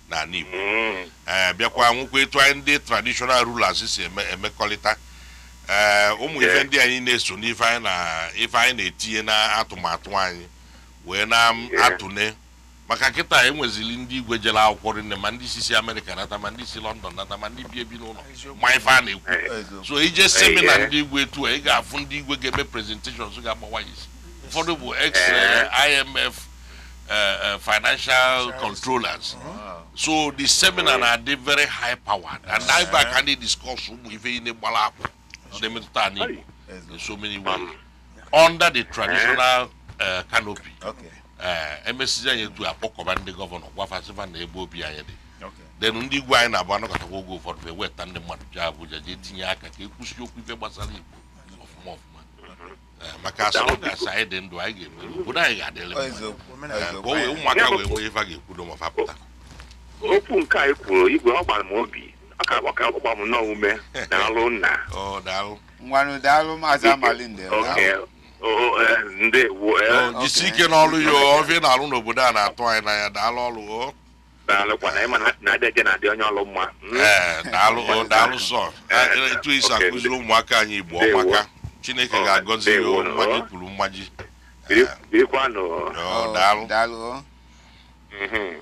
n'ala Igbo Mm. ee bịakwa nwekwa etu anyị ndị traditional rulers si eme emekọrịta ee ụmụ ife Yeah. ndị anyị na-eso n'ife anyị na ife anyị na-etinye na atụmatụ anyị wee na-atụne maka kịta enwezili ndị igwe jere akwụkwọ rinne ma ndị si si amerịka nata ma ndị si lọndọn nata ma ndị bi ebi n'ụlọ ma ife a na-ekwu eziokwu so ije semina yeah. ndị igwe etu a ị ga-afụ ndị igwe ga-eme presentations ga-agbawa ya isi ụfọdụ bụ ex Eh. eh, imf eh, eh, financial controllers so the seminar na-adị very high powered and na ebe a ka ndị discuss ụmụ ife ihe gbara akpụ na-emetụta anyị Igbo eziokwu in so many ways under the traditional uh, canopy okay uh, emesizi anyị etu akpọkọba ndị gọvanọ gwafasịfa na ebe obi anyị dị okay then ndị igwe anyị na-abụ anọkọtakwa oge ụfọdụ wee weta ndị mmadụ jee Abuja jee tinye aka ka ekwusi okwu ife gbasara Igbo ọfụma ọfụma Eh, maka asọrọ gasị anyị dị ndụ anyị ga-emeri obodo anyị ga-adịrị Ọ mma eziokwu Eh, ka eziokwu o wee Anyị- ụmụaka wee nwee ife a ga-ekwudo ma fapụta okwu nke anyị kwuru igwe ọ gbara m obi ọ ka ọ ka ọgba m nnọọ ume na alụ nna ọ daalụ ngwanụ daalụ maazị amalinde oke o- eh, ndewo eh, Ọ, jisi ike n'ọrụ ya o, ofe ị na-alụ n'obodo a na-atụ anyị n'anya daalụ ọrụ o daalụkwa na ịma na na-adị eje na-adị onye ọlụ mma Mm. ee daalụ o daalụ sọ Eh, etu isi okay. akụziri ụmụaka anyị igbo Ndewo. ọmaka chineke Oh, ga-agọzi ya ndewo. o, mmaji kwuru mmaji Biri- Eh, birikwanụ ọ, daalụ daalụ Mhm.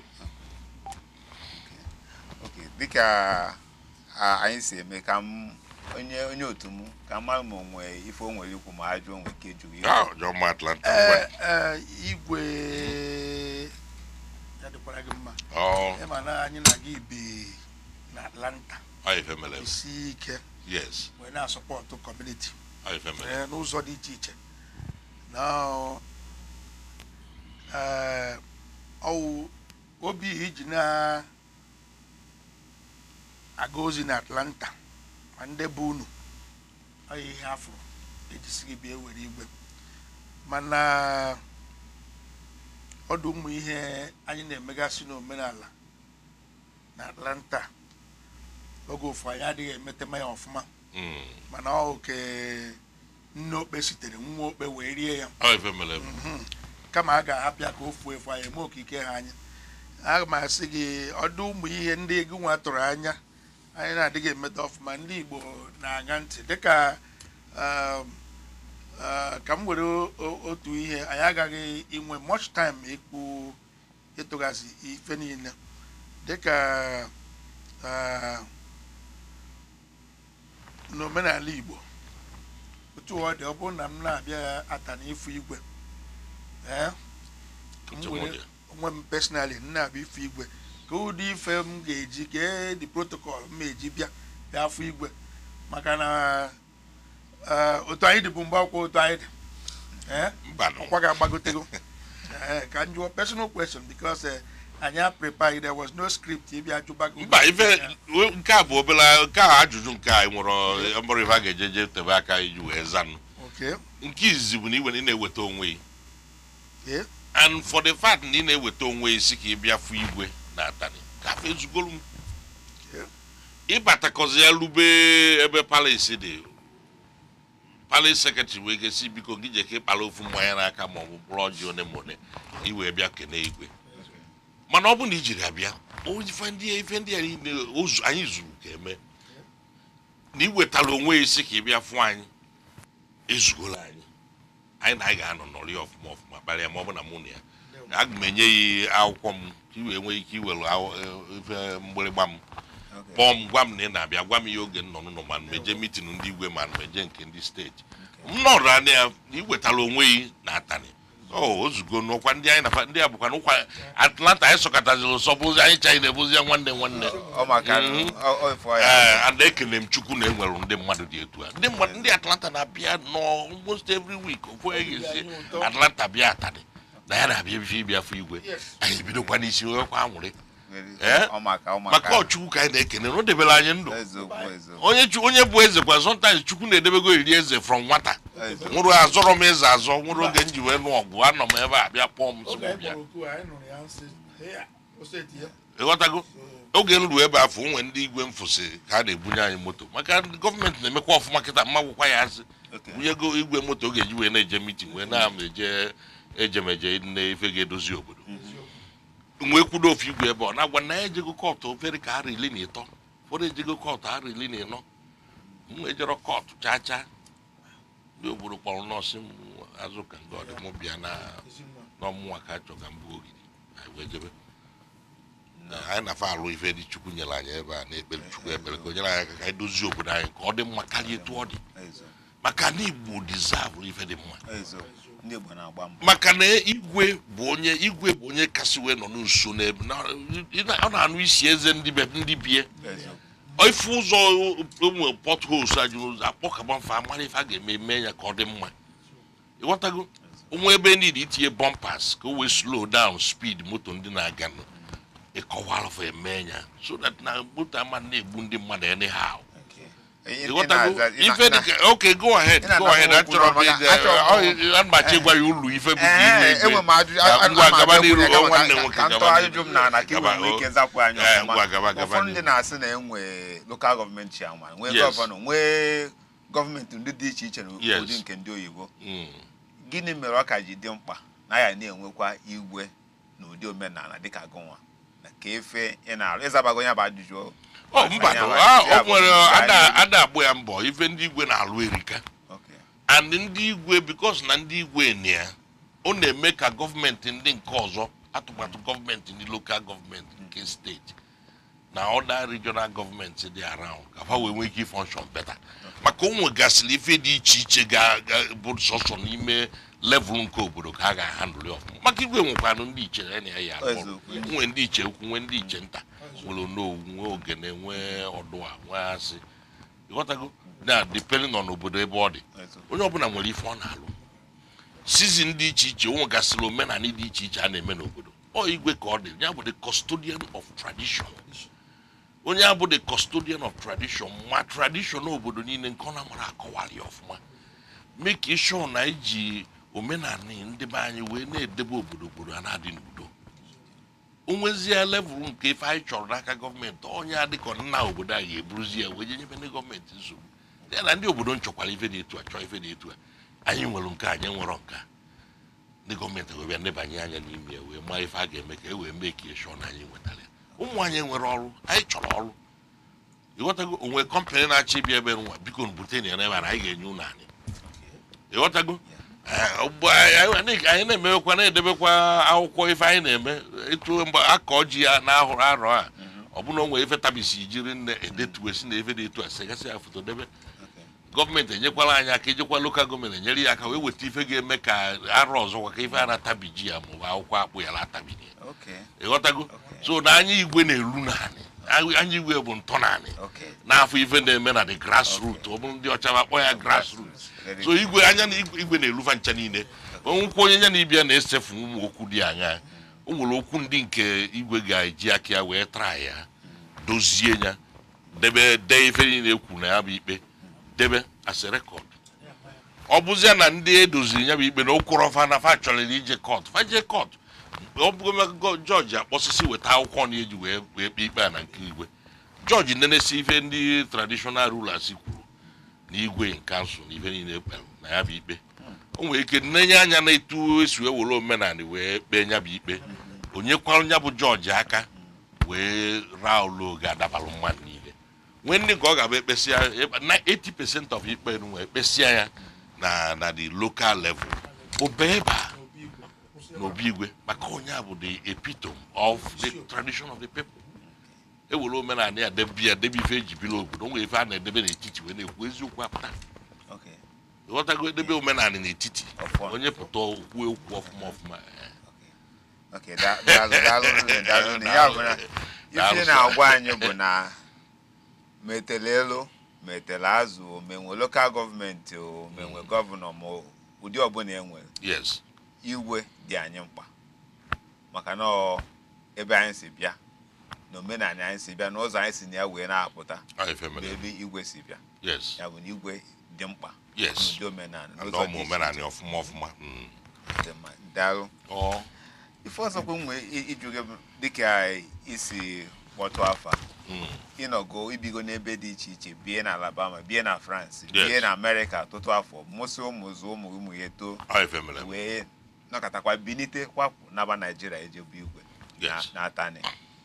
okay dịka a, anyị si eme ka m onye onye otu m ka m mara ma o nwee ife o nwere ikwu ma ajụ onwe nke jụrụ ihe Ah, John Ma Atlanta Ee, ngwa. ee, igwe ya dịkwara gị mma ọ ịma na anyị na-aga ibi na atlanta ọ ife mere isi ike yes wee na-asọpọtụ kọmuniti ọ ife mere ee, n'ụzọ dị iche iche na ee, ọwụ obi iji na-aga ozi na atlanta ma ndị bụ unu ọ yi ihe afọ ejisi gị bịa were igwe mana ọdụ ụmụ ihe anyị na-emegasị n'omenala na atlanta oge ụfọ anyị adịghị emetema ya ọfụma Mm, mana ọ oke nne okpe sitere nwa okpe wee rie ya ọ ife mere Mhm. kama a ga-ahapịa ka o fuo efu anyị eme okike ha anya aga m asị gị ọdụ ụmụ ihe ndị ego nwa tụrụ anya anyị na-adịghị emeta ọfụma ndị igbo na-aṅa ntị dịka um, uh, ka m were o- o- otu ihe anyị agaghị inwe much time ikwu ịtụghazi ife niile dịka uh, n'omenala igbo otu ọ dị ọ bụrụ na m na-abịa ata n'ifu igwe ee m Otu were nwoke. onwe m personally m na-abịa ifu igwe ka ụdị ife m ga-eji kee dị protocol m eji bịa bịa afụ igwe maka na eh, otu anyị dị bụ mgbe akwụkwọ otu anyị dị ee mbanụ ọkwa ga-agbagotego ee ka m jụọ personal question because eh, anyị a prepare there was no script ịbịa jụbago mba ife we- nke a bụ obere nke a ajụjụ nke a nwere mbọrọ ife a ga-eje je tebe aka iji wee zanụ okay nke izizi bụ na iwe na ị na-eweta onwe gị okay and for the fact na ị na-eweta onwe gị si ka ị bịa fụ igwe na atani ka afọ ezugolu m Yeah. ịbatakọzi ya rube ebe palace dị palace secretary wee gesi biko gị je ka ịkpara ofu mmanya n'aka ma ọ bụ bụrụ ọjị one ma one iwee bịa kene igwe mana ọ bụ na i jiri abịa o ife ndị ife ndị a niile o zu- anyị zuru ka eme na iwetara onwe ya isi ka ị bịa fụ anyị ezugola anyị anyị na anyị ga-anọ nọrị ọfụma ọfụma kparịa ma ọ bụ na mụ na ya aga m enye ya akwụkwọ m ka i wee nwee ike iwere aw- eh, ife mgbịrịgba m Okay. kpọọ m gwa m na ị na-abịa gwa m ya oge m nọ n'ụlọ ma meje mitin ndị igwe ma meje nke ndị steeti m nọrọ anya ya na iwetara onwe gị na atani o ozugo n'ụkwa ndị anyị nafa ndị a bụkwa n'ụkwa atlanta anyị sọkọtaziri ụsọ bụzi anyị chaghị na-ebuzi ya nwanne nwanne ọ maka Mhm. ọ- ọ ifo ya ee and ekele m chukwu na enwere ndị mmadụ dị etu a ndị mmadụ ndị atlanta na-abịa nọ almost every week ofu onye ga-esi atlanta bịa atani na ya na-abịa ebife ịbịa fụ igwe anyị ebidokwa n'isi nwekwa anwụrị Eh? ọ maka ọ maka maka ọchukwu ka anyị na-ekene na o debere anyị ndụ eziokwu eziokwu onye chu- onye bụ eze kwa sometimes chukwu na-edebego iri eze from nwata eziokwu nwụrụ azọrọ m eze azọ nwere oge m ji wee nụ ọgụ anọ m ebe a bịa kpọọ m si m bịa ịghọtago oge m ruo ebe afọ onwe ndị igwe mfụsị ka a na-ebunye anyị moto maka gọọmenti na-emekwa ọfụma kịta mma gwụkwa ya asị Okay. bunyego igwe moto ọ ga-eji wee na-eje mitin wee na-ama eje ejemeje nne ife ga-edozi obodo nwee kwudo ofu igwe ebe ọ na-agwa na ya ejego kọtụ ofere ka ara iri na ịtọ ụfọdụ ejego kọtụ ara iri na ịnọ m ejero kọtụ chaa chaa ndị obodo kpọrọ nọọsụ m azụ ka nga ọdị mụ bịa na n'ọmụnwa ka achọ ka m bụ ogidi anyị wee jebe anyị na-afa alụ ife dị chukwu nyere anyị ebe a na-ekpere chukwu ekpere ka o nyere anyị aka ka anyị dozie obodo anyị ka ọ dị mma karịa etu ọ dị Ezo, maka na igbo dizavụ ife dị mma ezo. ndị Igbo na-agba mbọ maka na igwe bụ onye igwe bụ onye kasị wee nọ n'uso n'ebe na- ị na- ọ na-anụ isi eze ndị be ndị bie Ezo. ife ụzọ ụmụ potholes ajụrụ ụzọ akpọkaba mfa amara ife a ga-eme eme ya ka ọ dị mma ịghọtago onwe ebe niile itinye bumpers ka o wee slow down speed moto ndị na-aga nụ ịkọwara fa eme ya so that na moto ama na-egbu ndị mmadụ anyhow Okay. Ị- ị ịghọtago na-aza- ị na- ife ị na- dịka okay go ahead ị na-anapụ go ahead okwu achọrọ m n'ọnụ ide ya, achọrọ m- ana m achọ ịgwa ya ụlọ ife bụ ka Ee, ime enwe m ajụjụ Ya, a- ngwa ana m gaba abịa n'iru kwunye o ka- nwanne ka- nwoke ka m gaba tụọ n'iru. ajụjụ m na ana ka iwe Gaba, nwee o. ike zapụ anyị Ee, ọfụma ngwa gaba gaba ụfọdụ ndị n'iru. na-asị na enwe lokal gọọmenti chairman nwee Yes. gọvanọ nwee gọọmenti ndị dị iche iche na Yes. ụdị nke ndị oyibo Mm. gịnị mere ọ ka ji dị mkpa na ya na-enwekwa igwe na ụdị omenala dịka gụnwa na ka efe ị na-arụ ịzabago ya bụ ajụjụ ọ mba Anyị no, amaghị. ah, Ya o bụ nwere nke ada anyị- ada agbụ ya mbọ ife ndị igwe na-alụ erika Okay. and ndị igwe bikos na ndị igwe na ya ọ na-eme ka gọọmenti ndị nke ọzọ atụmatụ gọọmenti ndị lokal gọọmenti nke steeti na ọda regional gọọmenti dị around ka ha wee nwee ike ịfọnshọn beta maka o nwegasịrị ife dị iche iche ga ga- bụ sọsọ n'ime level nke obodo ka a ga-ahandụli ọfụma maka igwe nwekwanụ ndị iche ya na ya ya arụ ọrụ. Eziokwu. nwee ndị iche ukwu nwee ndị iche nta nwere onowu nwee ogene nwee ọdụa nwee asị ịghọtago na depending on obodo ebe ọ dị Ezo. onye ọbụla nwere ife ọ na-alụ sizin dị iche iche o nwegasịrị omenala dị iche iche a na-eme n'obodo ọ igwe ka ọ dị ya bụ the custodian of tradition onye a bụ the custodian of tradition ma tradition obodo niile nke ọ na-amara akọwara ya ọfụma mee ka ịshọ na iji omenala ndị be anyị wee na-edebe obodo obodo a na-adị n'udo o nwezie level nke ife anyị chọrọ n'aka gọọmenti onye a dịka nna obodo a ga-eburuzi ya wee je nyebe ndị gọọmenti nsogbu ya na ndị obodo nchọkwara ife dị etu a chọọ ife dị etu a anyị nwere nke a, anyị nwere nke a. ndị gọọmenti wee bịa nebanye anya n'ime ya wee maa ife a ga-eme ka e wee mee ka ịshọ na anyị nwetara ya ụmụ anyị nwere ọrụ anyị chọrọ ọrụ ịghọtago onwe kọmpanị na-achọ ịbịa ebe nwa biko bute na ya n'ebe a na anyị ga-enye unu anyị ịghọtago Ee, ugbu a, anyị anyị na-emewekwa na-edebekwa akwụkwọ ife anyị na-eme etu mgbe akọ ji ya na ahụrụ arọ a ọ bụna onwe ife tabisi jiri nne edetuwe si na efe dị etu a segasị ya foto debe Okay. gọọmenti enyekwala anyị aka ejekwa lokal gọọmenti enyere ya aka wee weta ife ga-eme ka arọ ọzọkwa ka ife a na-atabi ji ya maọbụ akwụkwọ akpụ ya na-atabini ya Okay. ịghọtago Okay. so na anya igwe na-eru naanị Anyị- anya igwe bụ ntọ naanị Okay. n'afọ ife na-eme na the grassroot ọ bụrụ ndị ọcha akpọ ya grassroot Very so igwe anya na igwe igwe na-erufa ncha niile onwekwa onye ya na ibia na-esefu ụmụ okwu dị anya o nwere okwu ndị nke igwe ga-eji aka ya wee traa ya dozie ya debe dee ife niile ekwu na ya bụ ikpe debe as a record ọ bụzie na ndị edoziri ya bụ ikpe na okwụrụ fa na fa chọrọ ije kọt fa jee kọt ọ bụgo jọji akpọsịsị weta akwụkwọ na eji wee wee kpee ikpe a na nke igwe jọji nenesi ife ndị traditional rulers kwuru na igwe kansụl na ife niile kpere na ya bụ ikpe o nwere ike nenye anya na etu esi wee were omenala wee kpee ya bụ ikpe onye kwara ya bụ jọji aka wee raa ụlọ oge adabalụ mmadụ niile nwee ndị ka ọ ga-abụ ekpesịa na 80% of ikpe nwe ekpesịa ya na na the local level obe ebe a n'obi igwe maka onye a bụ the epitome of the tradition of the people ewere omenala ya debe ya debe ife eji biri obodo o nwere ife a na-edebe n'etiti wee na-ekwu eziokwu apụta Okay. ịghọtago edebe omenala n'etiti Ọfụma. onye pụta okwu okwu ọfụma ọfụma eh. Okay. Da- daalụ daalụ nne, daalụ nne. ya bụ na Daalụ, ife sir. na-agwa anyị bụ na metele elu metele azụ omenwe lokal gọọmenti omenwe gọvanọ ma ụdị ọbụla enwere yes igwe dị anyị mkpa maka na ọ ebe anyị si bịa na omenala anyị si bịa na ụzọ anyị si na ya wee na-apụta ọ ife bụ mere ebe igwe si bịa yes ya bụ na igwe dị mkpa yes n'ụdị omenala na n'ụzọ dị ụmụ iche omenala iche. ọfụma ọfụma mm. Dị mma. daalụ ọ ife ọzọkwa m nwee i- ịjụ gị bụ dịka isi kpọtụ afa mm. ịnọgo ibigo n'ebe dị iche iche bie na alabama bie na france Yes. bie na amerịka ọtụtụ afọ mụsị ụmụ zụ ụmụ ụmụ ya too ọ ife mere wee nọkọtakwa binite kwapụ naba naijiria ejebu igwe na Yes. na atani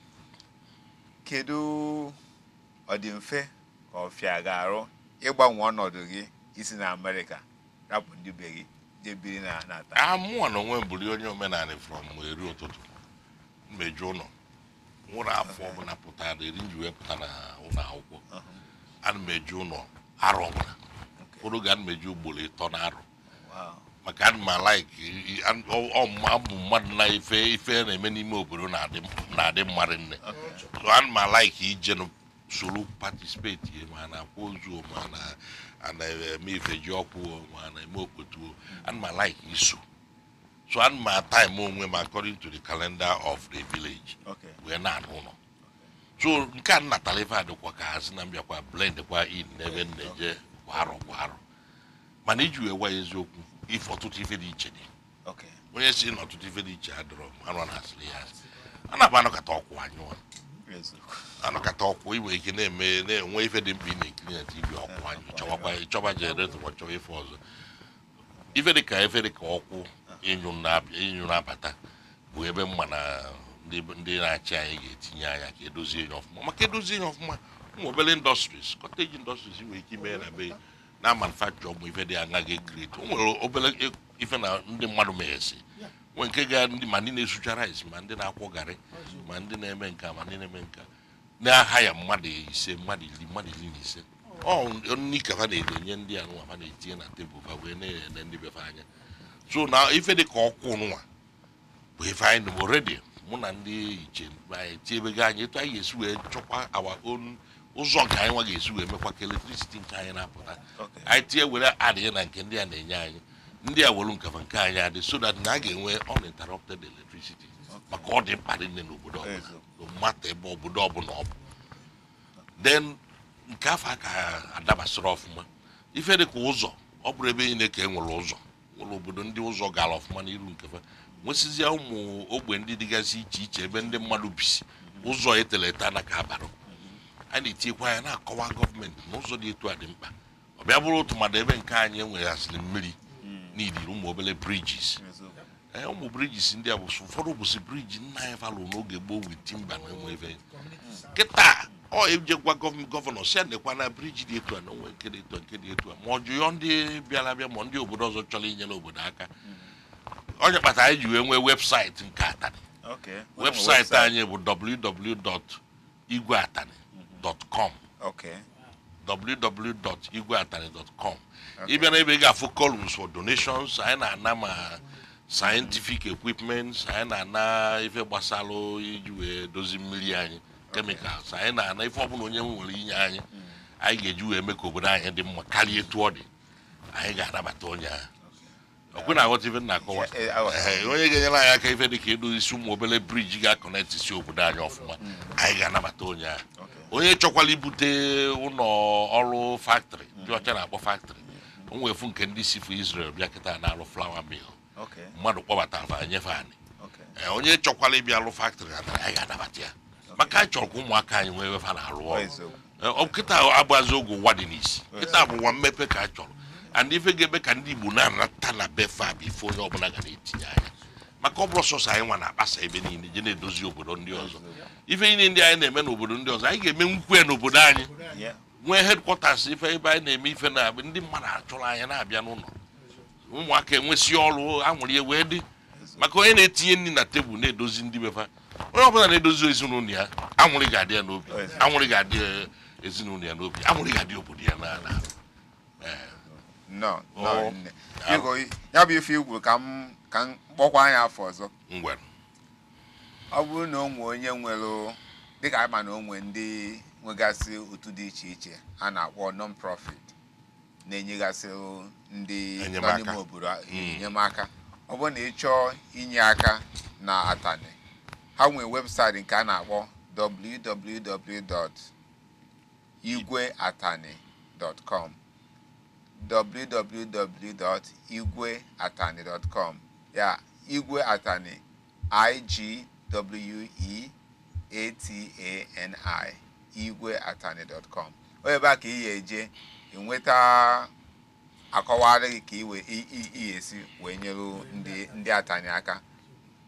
kedu ọ dị mfe ka ọ fịa ga-arụ ịgbanwe ọnọdụ gị isi na amerịka rapụ ndị be gị jee biri na na atani amụọ na onwe m bụrụ onye omenala from eri ụtụtụ mmeju ụlọ nwụrụ afọ ọbụla pụtara eri nji wee pụta na ụlọ akwụkwọ ana m eju ụlọ arọ ọbụla ụfọdụ ga ana m eju ugboro ịtọ na arọ Wow. maka ana m alaiki ọmụ mmadụ na ife ife na-eme n'ime obodo na-adị na-adị mmadụ nne so ana m alaiki ije nụ soro patisipeti ma na akwa ozu ma na a na-eme ife ji ọkwụ ma na-eme okpotuo ana m alaiki iso so ana m ataim onwe m according to the calendar of the village Okay. wee na-anụ ụlọ so nke a nnatara ife adịkwa ka ha si na mbịakwa blend kwa in n'ebe m na-eje kwa arọ kwa arọ mana iji wee gwa ya eziokwu ife ọtụtụ ife dị iche dị Okay. onye si na ọtụtụ ife dị iche adịrọ m anụ na asịrị ya asị a na-abụ anọkata ọkwụ anyụọ Eziokwu. anọkata ọkwụ inwe ike na-eme na-enwe ife dị mkpa ị na-ekiri na tv ọkwụ anyụ chọwakwa ịchọba jeneretọ ma chọwa ife ọzọ ife dị ka ife dị ka ọkwụ ịnyụ na-abịa ịnyụ na-abata bụ ebe mma na ndị ndị na-achị anyị ga-etinye anya ka edozie ya ọfụma maka edozie ya ọfụma ụmụ obere indọstries kọteji indọstries nwere ike ime ya na be na manufacture ụmụ ife dị anya ga-ekreti o nwere obere ife na ndị mmadụ meghesi nwee nke ga ndị ma ndị na-esucha rice ma ndị na-akwọ garị ma ndị na-eme nka ma ndị na-eme nka na-aha ya mmadụ ise mmadụ iri mmadụ iri na ise ọ nri ka ha na-enye ndị a nwa ha na-etinye na tebụl ha wee na-ele ndị befe anya so na ife dị ka ọkwụ nwa bụ ife anyị nụrụ redi mụ na ndị iche anyị tiebego anyị etu anyị ga-esi wee chọkwa awa on ụzọ nke anyị nwa ga-esi wee mekwa ka eletricity nke anyị na-apụta Okay. anyị tie were adịghị na nke ndị a na-enye anyị ndị a were nkafa nke anyị adị so that na a ga-enwe uninterrupted electricity maka ọ dị mkpa dị nne n'obodo ọbụla Eziokwu. no mata ebe obodo ọbụla ọ bụ then nke afọ a ka adabasịrị ọfụma ife dị ka ụzọ ọ bụrụ ebe niile ka e nwere ụzọ nwere obodo ndị ụzọ gara ọfụma n'iru nkefa nwesịzịa ụmụ ogbe ndị dịgasị iche iche ebe ndị mmadụ bisi ụzọ etere ete anaghị abarụ a na-etinyekwa anya na-akọwa gọọmenti na ụzọ dị etu a dị mkpa ọ bịa bụrụ tụmadụ ebe nke anyị enweghasịrị mmiri n'idiri ụmụ obere bridges Eziokwu. ee ụmụ bridges ndị a bụ ụfọdụ bụsị briji nna anyị falụ n'oge gboo wit timba na enwe ebe kịta ọ ejekwa gọv- gọvanọ si nekwa na briji dị etu a na onwe nke dị etu a nke dị etu a ma ọ jụọ ndị bịara abịa ma ndị obodo ọzọ chọrọ inyere obodo aka onye kpatara anyị ji wee nwee webụsaịtị nke atani Okay. webụsaịtị anyị bụ www.igweatani.com Okay. www.igweatani.com ị bịa n'ebe ị ga-afụ columns for donations anyị na-ana ma scientific equipments anyị na-ana ife gbasara iji wee dozi mmiri anyị chemicals anyị na-ana ife ọbụla onye nwere inye anyị anyị ga-eji wee mee ka obodo anyị dị mma karịa etu ọ dị anyị ga-anabata onye ahụ ọkwụ na-aghọta ife m na-akọwa Eh, eh, aghọtara. Ehe, onye ga-enyere anyị aka ife dị ka edozi ụmụ obere briji ga-akọnetị si obodo anyị ọfụma anyị ga-anabata onye ahụ Okay. onye chọkwala ibute ụlọ ọrụ factory ndị ọcha na-akpọ factory o nwefu nke ndị si fụ Israel bịa kịta na-arụ flour mill Okay. mmadụ kpọbatara fa nyefe anyị Okay. Ee, onye chọkwala ịbịa alụ factory natara anyị ga-anabata ya maka anyị chọrọ ka ụmụaka anyị nwee efe na-arụ Ọ ọrụ eziokwu. Ee, ọ kịta agbazi oge ụwa dị n'isi kịta bụ ụwa mmepe ka a chọrọ and ife ga-eme ka ndị Igbo na-anata na befe a bụ ife onye ọbụla ga na-etinye anya maka ọ bụrụ sọsọ anyị nwa na-akpasa ebe niile je na-edozi obodo ndị ọzọ ife niile ndị anyị na-eme n'obodo ndị ọzọ anyị ga-eme nkwu ya n'obodo anyị Yeah. nwee headquarters ife ebe anyị na-eme ife na ndị mmadụ achọrọ anyị na-abịa n'ụlọ ụmụaka enwesị ọrụ anwụrụ ya wee dị maka onye na-etinye nri na tebụl na-edozi ndị befa onye ọbụla na-edozi ezinụlọ ya anwụrị ga-adị ya n'obi anwụrị ga-adị eh, ezinụlọ ya n'obi anwụrị ga-adị obodo ya n'ala No, no, Oh. nne. Biko, ya bụ ife igwu ka m ka m kpọkwa anya afọ ọzọ ngwere ọ bụrụ na o nwee onye nwere dịka anyị ma na o nwee ndị nwegasị otu dị iche iche a na-akpọ non-profit na-enyegasị ndị nọ Enyemaka. n'ime obodo a- Mm. enyemaka ọ bụrụ na ị chọọ inye aka na atani ha nwee webụsaịtị nke a na-akpọ www.igweatani.com www.igweatani.com ya igwe atani i-g-w-e-a-t-a-n-i igweatani.com ọ ebe a ka ị ga-eje enweta akọwara gị ka iwe i- i- ị ga-esi wee nyere ndị ndị atani aka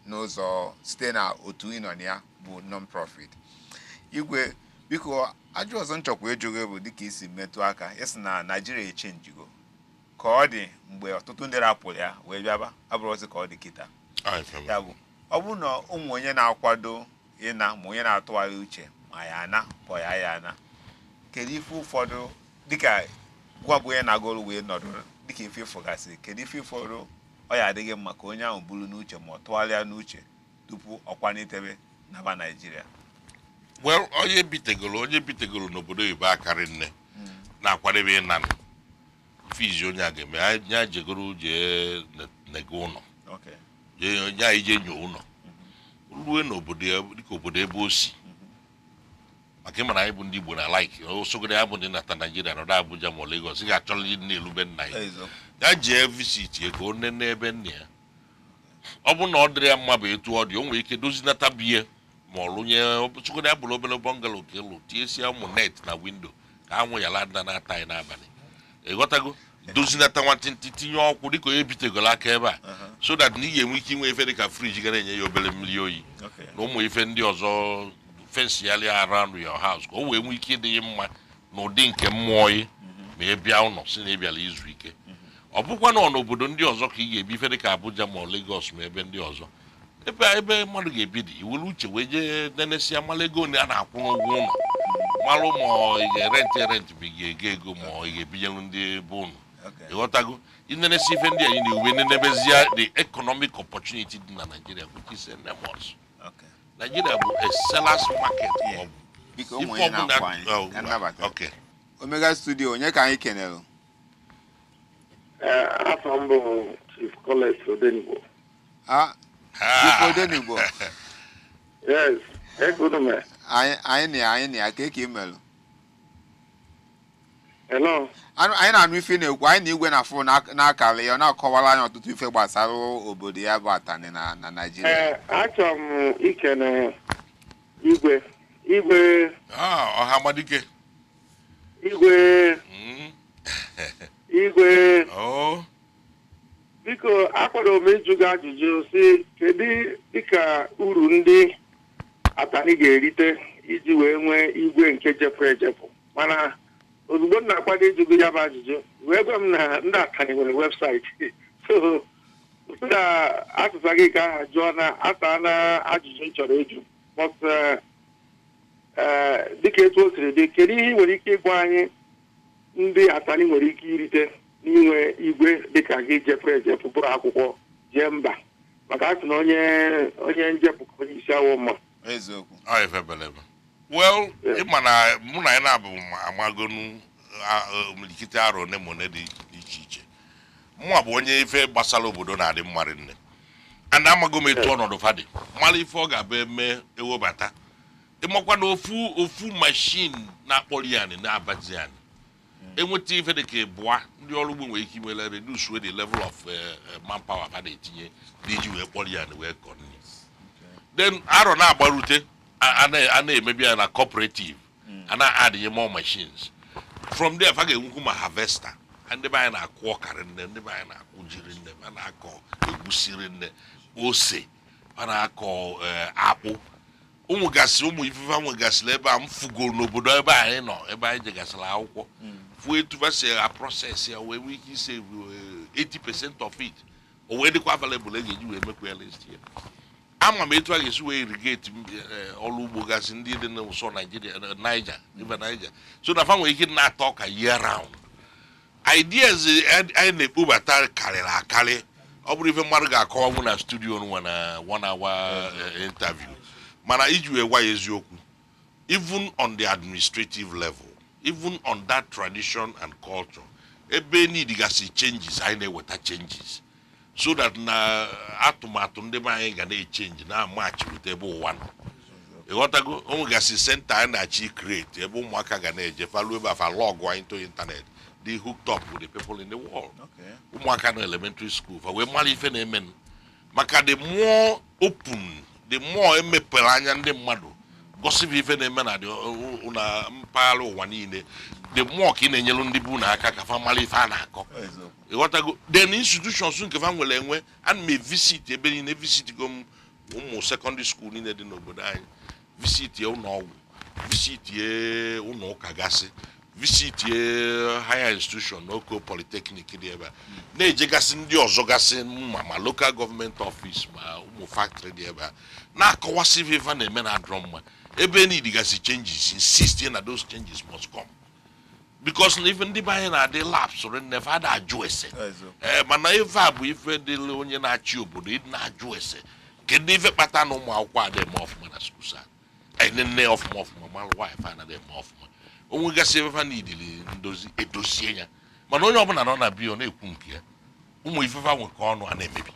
n'ụzọ site na otu ịnọ na ya bụ non-profit igwe biko ajụ ọzọ nchọkwa ịjụgo bụ dịka isi metụ aka ịsị na naijiria echenjigo ka ọ dị mgbe ọtụtụ ndị rapụrụ ya wee bịaba abụrụzi ka ọ dị kịta Ọ ife m. ya bụ ọ bụrụ na ụmụ onye na-akwado ịna ma onye na-atụgharị uche ma ya ana ma ya ya ana kedu ife ụfọdụ dịka gwa bụ onye na-agụrụ wee nọdụ dịka ife ịfụgasị kedu ife ụfọdụ ọ ya adịghị mma ka onye ahụ buru n'uche ma ọ tụgharịa n'uche tupu ọ kwalitebe naba naijiria well onye bitegoro onye bitegoro n'obodo oyibo akarị nne na-akwadebe ịna fizi onye a ga-eme ya- ya jegoro jee ne- nega ụlọ okay jee onye anyị jee nyoo ụlọ rue n'obodo ya dịka obodo ebe o si maka ịmara anyị bụ ndị igbo na laik osogoro ya bụ ndị nata naijiria nọdụ abuja ma ọ legos ị ga-achọrọ ndị na-elube nna ya ezo ya jee visit ya ka o nene ebe nna ya ọ bụ na ọ dịrị ya mma bụ etu ọ dị o nwere ike dozinata biye ma ọ rụnye sogodo ya bụrụ obere bọngalo ka ịlụ tiesie ụmụ net na windo ka anwụ ya lada na-ata anyị n'abalị ịghọtago dozinata nwantịntị tinye ọkwụ dịka onye bitegoro aka ebe a so that na ị ga-enwe ike inwe efe dịka friji ga na-enye ya obere mmiri oyi okay na ụmụ ife ndị ọzọ fensi ya lia around your house ka o wee nwee ike ịdị ya mma n'ụdị nke mmụọ yi ma ị bịa ụlọ si na ị bịara izu ike ọ bụkwa na ọ n'obodo ndị ọzọ ka ị ga-ebi ife dịka Abuja ma ọ Lagos ma ebe ndị ọzọ ebe ebe mmadụ ga-ebi dị iwere uche wee jee nenesia mara ego one a na-akwụ n'ụgwọ ụlọ malụ ma ị ga-erentị erentị ma ị ga-ego ego ma ị ga-ebinyelu ndị be ụnụ okay ịghọtago inenesi ife ndị anyị na-ewe nenebezie the economic opportunity dị na Nigeria which is enormous okay Nigeria bụ a sellers market Yeah. ma ọ bụ biko ụmụ ife onye ọbụla- na-akwa anyị Oh, ka nnabata okay. omega studio onye ka anyị kenere Ee, afọ m bụ Chief Collins Odenigbo. a Ah. Chief Odenigbo Yes, ekunume. anyị anyị na ya anyị na ya ka eke imelụ Hello. Anụ- anyị na-anụ ife na-ekwu anyị na igwe na fon na-akara ya ọ na-akọwara anyị ọtụtụ ife gbasara obodo ya bụ atani na na naijiria Ee, achọrọ m ikene igwe igwe Ah, ọha amadike igwe Mm. igwe Oh. biko akwadoro m ịjụ gị ajụjụ si kedu dịka uru ndị atani ga-erite iji wee nwee igwe nke jepụ ejepụ mana ozugbo m na-akwado ịjụ gị ya bụ ajụjụ wee gwa m na ndị atani nwere webụsaịtị so na asụsa gị ka aha jụọ na asa na ajụjụ m chọrọ ịjụ but eh, eh, dịka etu o siri dị kedu ihe ị nwere ike ịgwa anyị ndị atani nwere ike irite n'inwe igwe dịka gị jepụ ejepụ bụrụ akwụkwọ jee mba maka a sị na onye onye njepụ ka onye isi awọ mma eziokwu Ọ ife belebe. Well, ịma na mụ na ya na-abụ m amagonu ah, ah, omilikite arọ one ma one dị iche iche mụnwa bụ onye ife gbasara obodo na-adị mmarị nne ana amago m etu ọnọdụ fadị mara ife ọ ga-abụ eme ewebata ịmakwa na ofu ofu mashin na-akpọrọ ya anị na-abazi ya anị enweta ife dị ka ịbụa ndị ọrụ ugbo nwere ike imele reduce wey the level of eh, eh, manpower ha na-etinye n'iji wee kpọrọ ya anị wee kọ nri then arọ na-agbarute a- a na- a na-emebi ya na cooperative a na-adịnye more machines from there fa ga-enwekwu ma harvester ndị be anyị na-akụ ọkarị nne ndị be anyị na-akụ jiri nne ma na-akọ egwusiri nne ose ma na-akọ eh, akpụ ụmụ gasị ụmụ ifefe nwegasịrị ebe a m fugoro n'obodo ebe anyị nọ ebe anyị jegasịrị akwụkwọ fụ etu fa si a process ya wee nwee ike ise 80% of it o wee dịkwa available e ga-eji wee mekwa ya list ya ama m etu a ga-esi wee irigate m, eh, ọrụ ugbo gasị ndị dị n'ụsọ naijiria eh, niger river niger so na fa nwere ike na-ata ọka year round ideas eh, anyị na-ekpobata karịrị akarị ọ bụrụ ife mmadụ ga-akọwanwu na studio nwa na one hour eh, interview mana iji wee gwa ya eziokwu even on the administrative level even on that tradition and culture ebe nidigasị changes anyị na-eweta changes so that na atụmatụ ndị be anyị ga na-echenji na-amachi wute ebe ụwa nọ ịghọtago o nwegasị senta anyị na-achị create ebe ụmụaka ga na-eje falu ebe afa lọgụ anyị to internet dị hooked up with the people in the world okay ụmụaka nọ elementary school fa wee mara ife na-eme maka the more open the more emepere anya ndị mmadụ gosipụ ife na-eme na dị- na mpaghara ụwa niile the more ka ị na-enyelu ndị bụ na aka ka fa mara ife a na-akọ eziokwu ịghọtago then institutions nke fa nwere enwe ana m evisit ebe niile evisit go m ụmụ sekọndịrị skuul niile dị n'obodo anyị visitie ụlọ ọgwụ visitie ụlọ ụka gasị visitie higher institution n'oko polytechnic dị ebe a na-ejegasị ndị ọzọ gasị ma ma local gọọmenti ọfis ma ụmụ factory dị ebe a na-akọwasị ife ife a na-eme na adrọ mma ebe need gasị changes insist na those changes must come because na ife ndị be anyị na-adị laps nefe ada ajụ ese ee mana ife a bụ ife dịrị onye na-achị obodo ịdị na-ajụ ese kedu ife kpata na ụmụ akwụkwọ adị eme ọfụma na skuul sa anyị nne ọfụma ọfụma malụ nwaanyị fa anaghị eme ọfụma onwe gasị ebe fa na-idili ndozi edozie ya mana onye ọbụla nọ na biyo na-ekwu nke ya ụmụ ifefa nwekọ ọnụ a na-emebi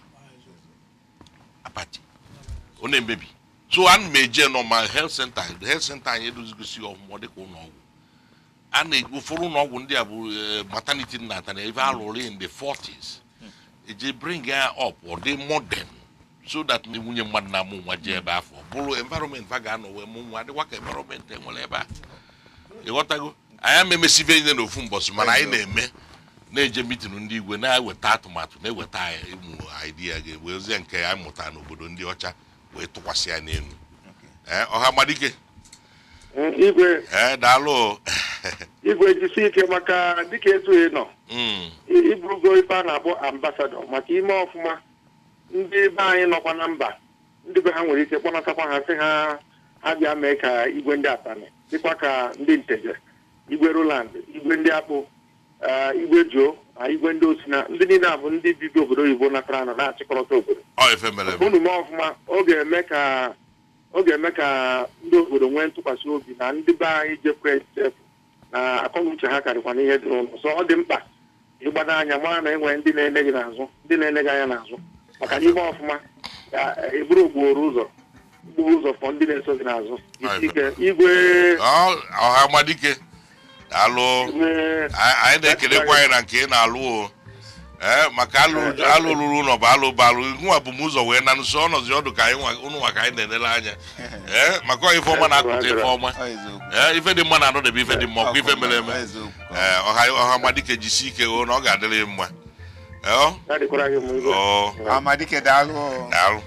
apati ọ na-emebi so ana m eje nọ ma health center health center anyị edozigosi ọfụma dịka ụlọ ọgwụ a na ụfọdụ ụlọ ọgwụ ndị a bụ eh, maternity nata na ebe alụrụ in the 40s eji bring ya up ọ dị modern so that ndị nwunye mmadụ na-amụ nwa jee ebe afọ bụrụ environment fa ga-anọ wee mụ nwa dịkwa ka environment enwere ebe a ịghọtago anyị ama emesibe ihe n'ofu mbọsị mana anyị na-eme na-eje mitin ndị igwe na-eweta atụmatụ na-eweta anyị ụmụ idea ga-ewezie nke anyị mụtara n'obodo ndị ọcha wee tụkwasị ya n'elu ee ọha madike Mm, igwe ee daalụ igwe jisi ike maka dịka etu ị nọ Mm, i- iburugo ife a na-akpọ ambasadọ maka ime ọfụma ndị be anyị nọkwa na mba ndị be ha nwere ike kpọnatakwa ha sị ha ha bịa mee ka igwe ndị atani dịkwa ka ndị nteje igwe roland igwe ndị akpụ ah, igwe juo na igwe ndị osina ndị niile a bụ ndị bibi obodo oyibo natara nọ na-achịkọrọta obodo ọ ife mere eme unu mee ọfụma ọ ga-eme ka ọ ga-eme ka ndị obodo nwee ntụkwasị obi na ndị be anyị jekwa echefu na akọnuche ha karịkwa n'ihe dị n'ụlọ so ọ dị mkpa ịgbado anya mara na enwere ndị na-ene gị n'azụ ndị na-ene gị anya n'azụ maka na ime ọfụma ya eburu ogboro ụzọ gburu ụzọ fọ ndị na-eso gị n'azụ isi ike igwe Ọ- ọha madike daalụ igwe anyị anyị na-ekelekwa anyị na nke ị na-alụ o ee maka alụ alụ ruru ụlọ bụ alụ bụ alụ nwa bụ m ụzọ wee na nso ọnọzi ọdụ ka anyị nwa- ụnụ nwa ka anyị na-enele anya ee maka ọ ife ọma na-akụta ife ọma ee ife dị mma na-anọdebe ife dị mma ọkwa ife mere eme ee ọha ọha madike jisi ike o na ọ ga-adịrị ya mma ee ọ ya dịkwara gị mma igwe ọ amadike daalụ daalụ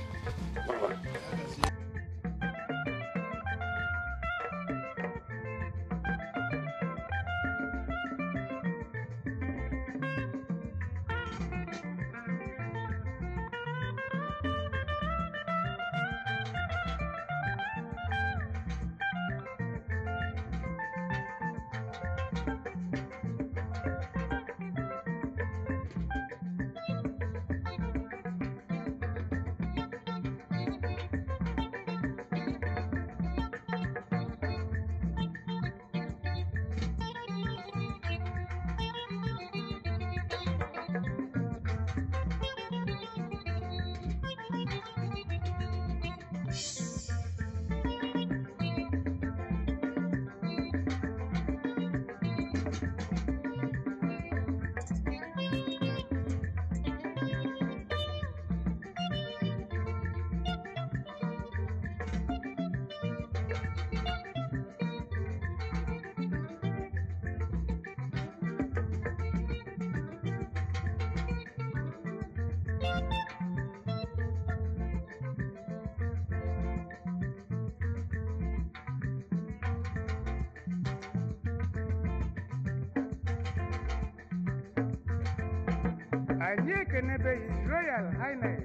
anyị ekenebeghị royal highness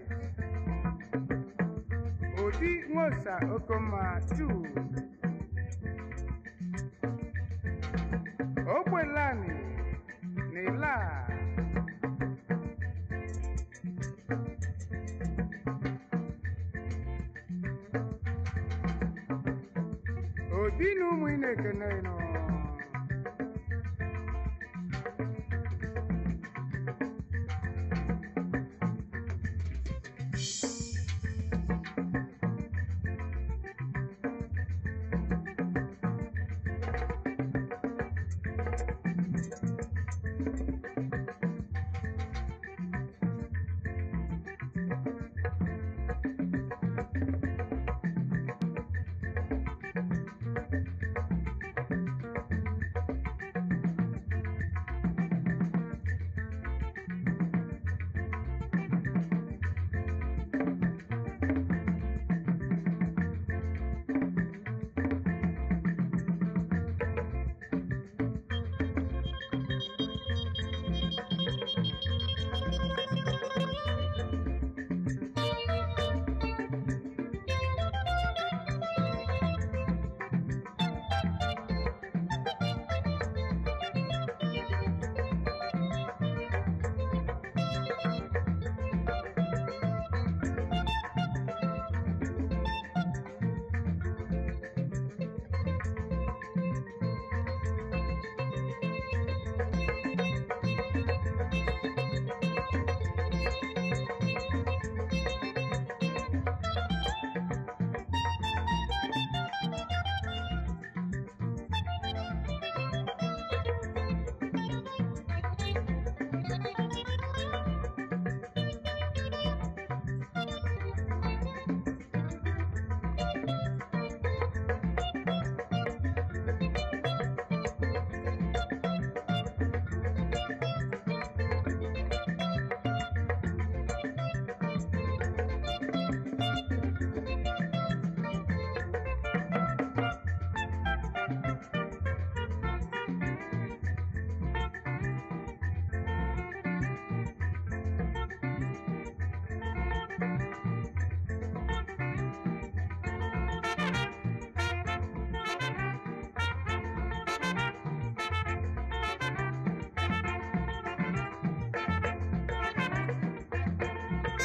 odi nwosa okoma 2 ogbelani na ila obi na ụmụ ị na-ekene nọ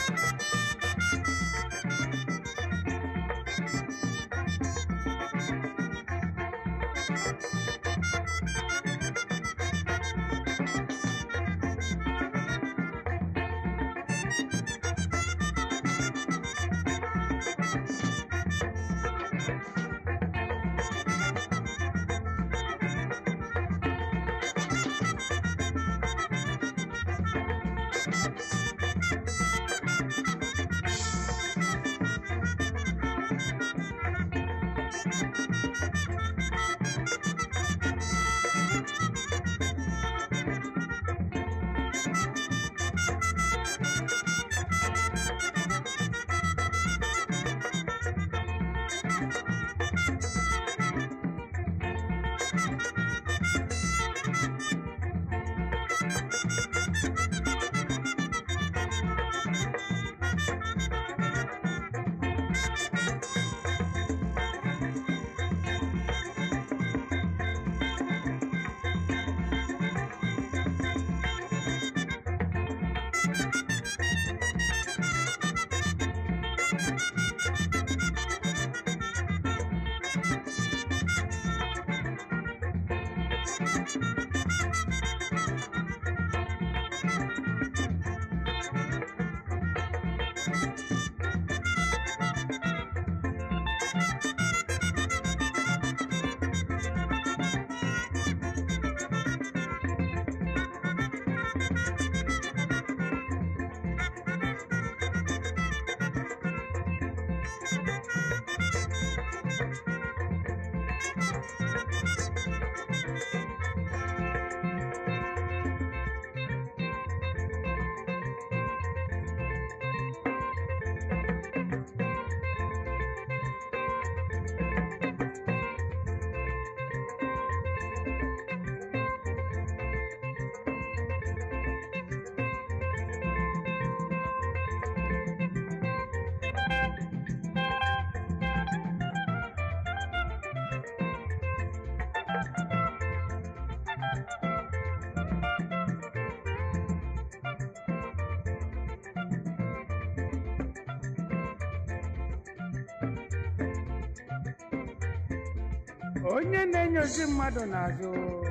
onye na-enyozi mmadụ n'azụ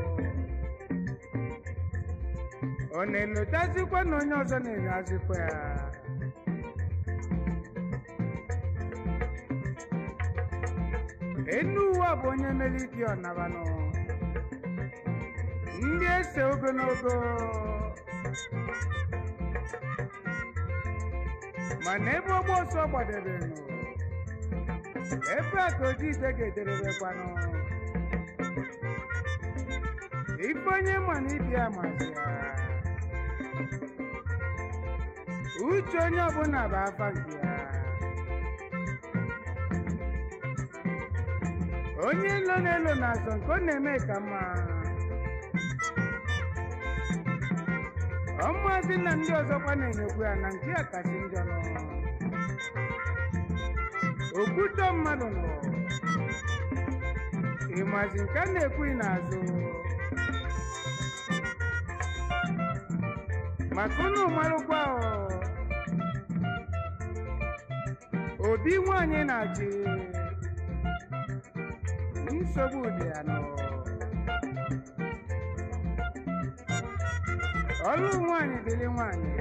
ọ na-elotazikwa na onye ọzọ na-enyozikwa ya enu ụwa bụ onye mere ike ọnabanụ ndị ese ogologo mana ebe ọgba ọsọ gbadebenụ ebe a ka oji ije ga-ederebekwanụ ife onye ma na ibi ya masị ya uche onye ọbụla bụ afa nke ya onye nlo na-elo na-azọ nke ọ na-eme ka mma ọmụazị na ndị ọzọkwa na-enyekwu ya na nke ya kasị njọ nọ okwutọ mmadụ nọ ịmazi nke a na-ekwughị n'azụ maka unu marụkwa ọ, obi nwanyị na-achị nsogbu dị ya nọ ọlụ nwanyị dịrị nwanyị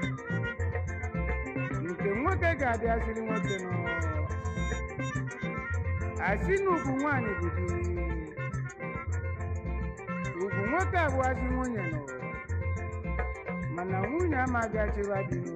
nke nwoke ga-abịaziri nwoke nọ asị na ugwu nwanyị bụ di ugwu nwoke abụghịzi nwunye nọ mana nwunye amaghị achịwa di nọ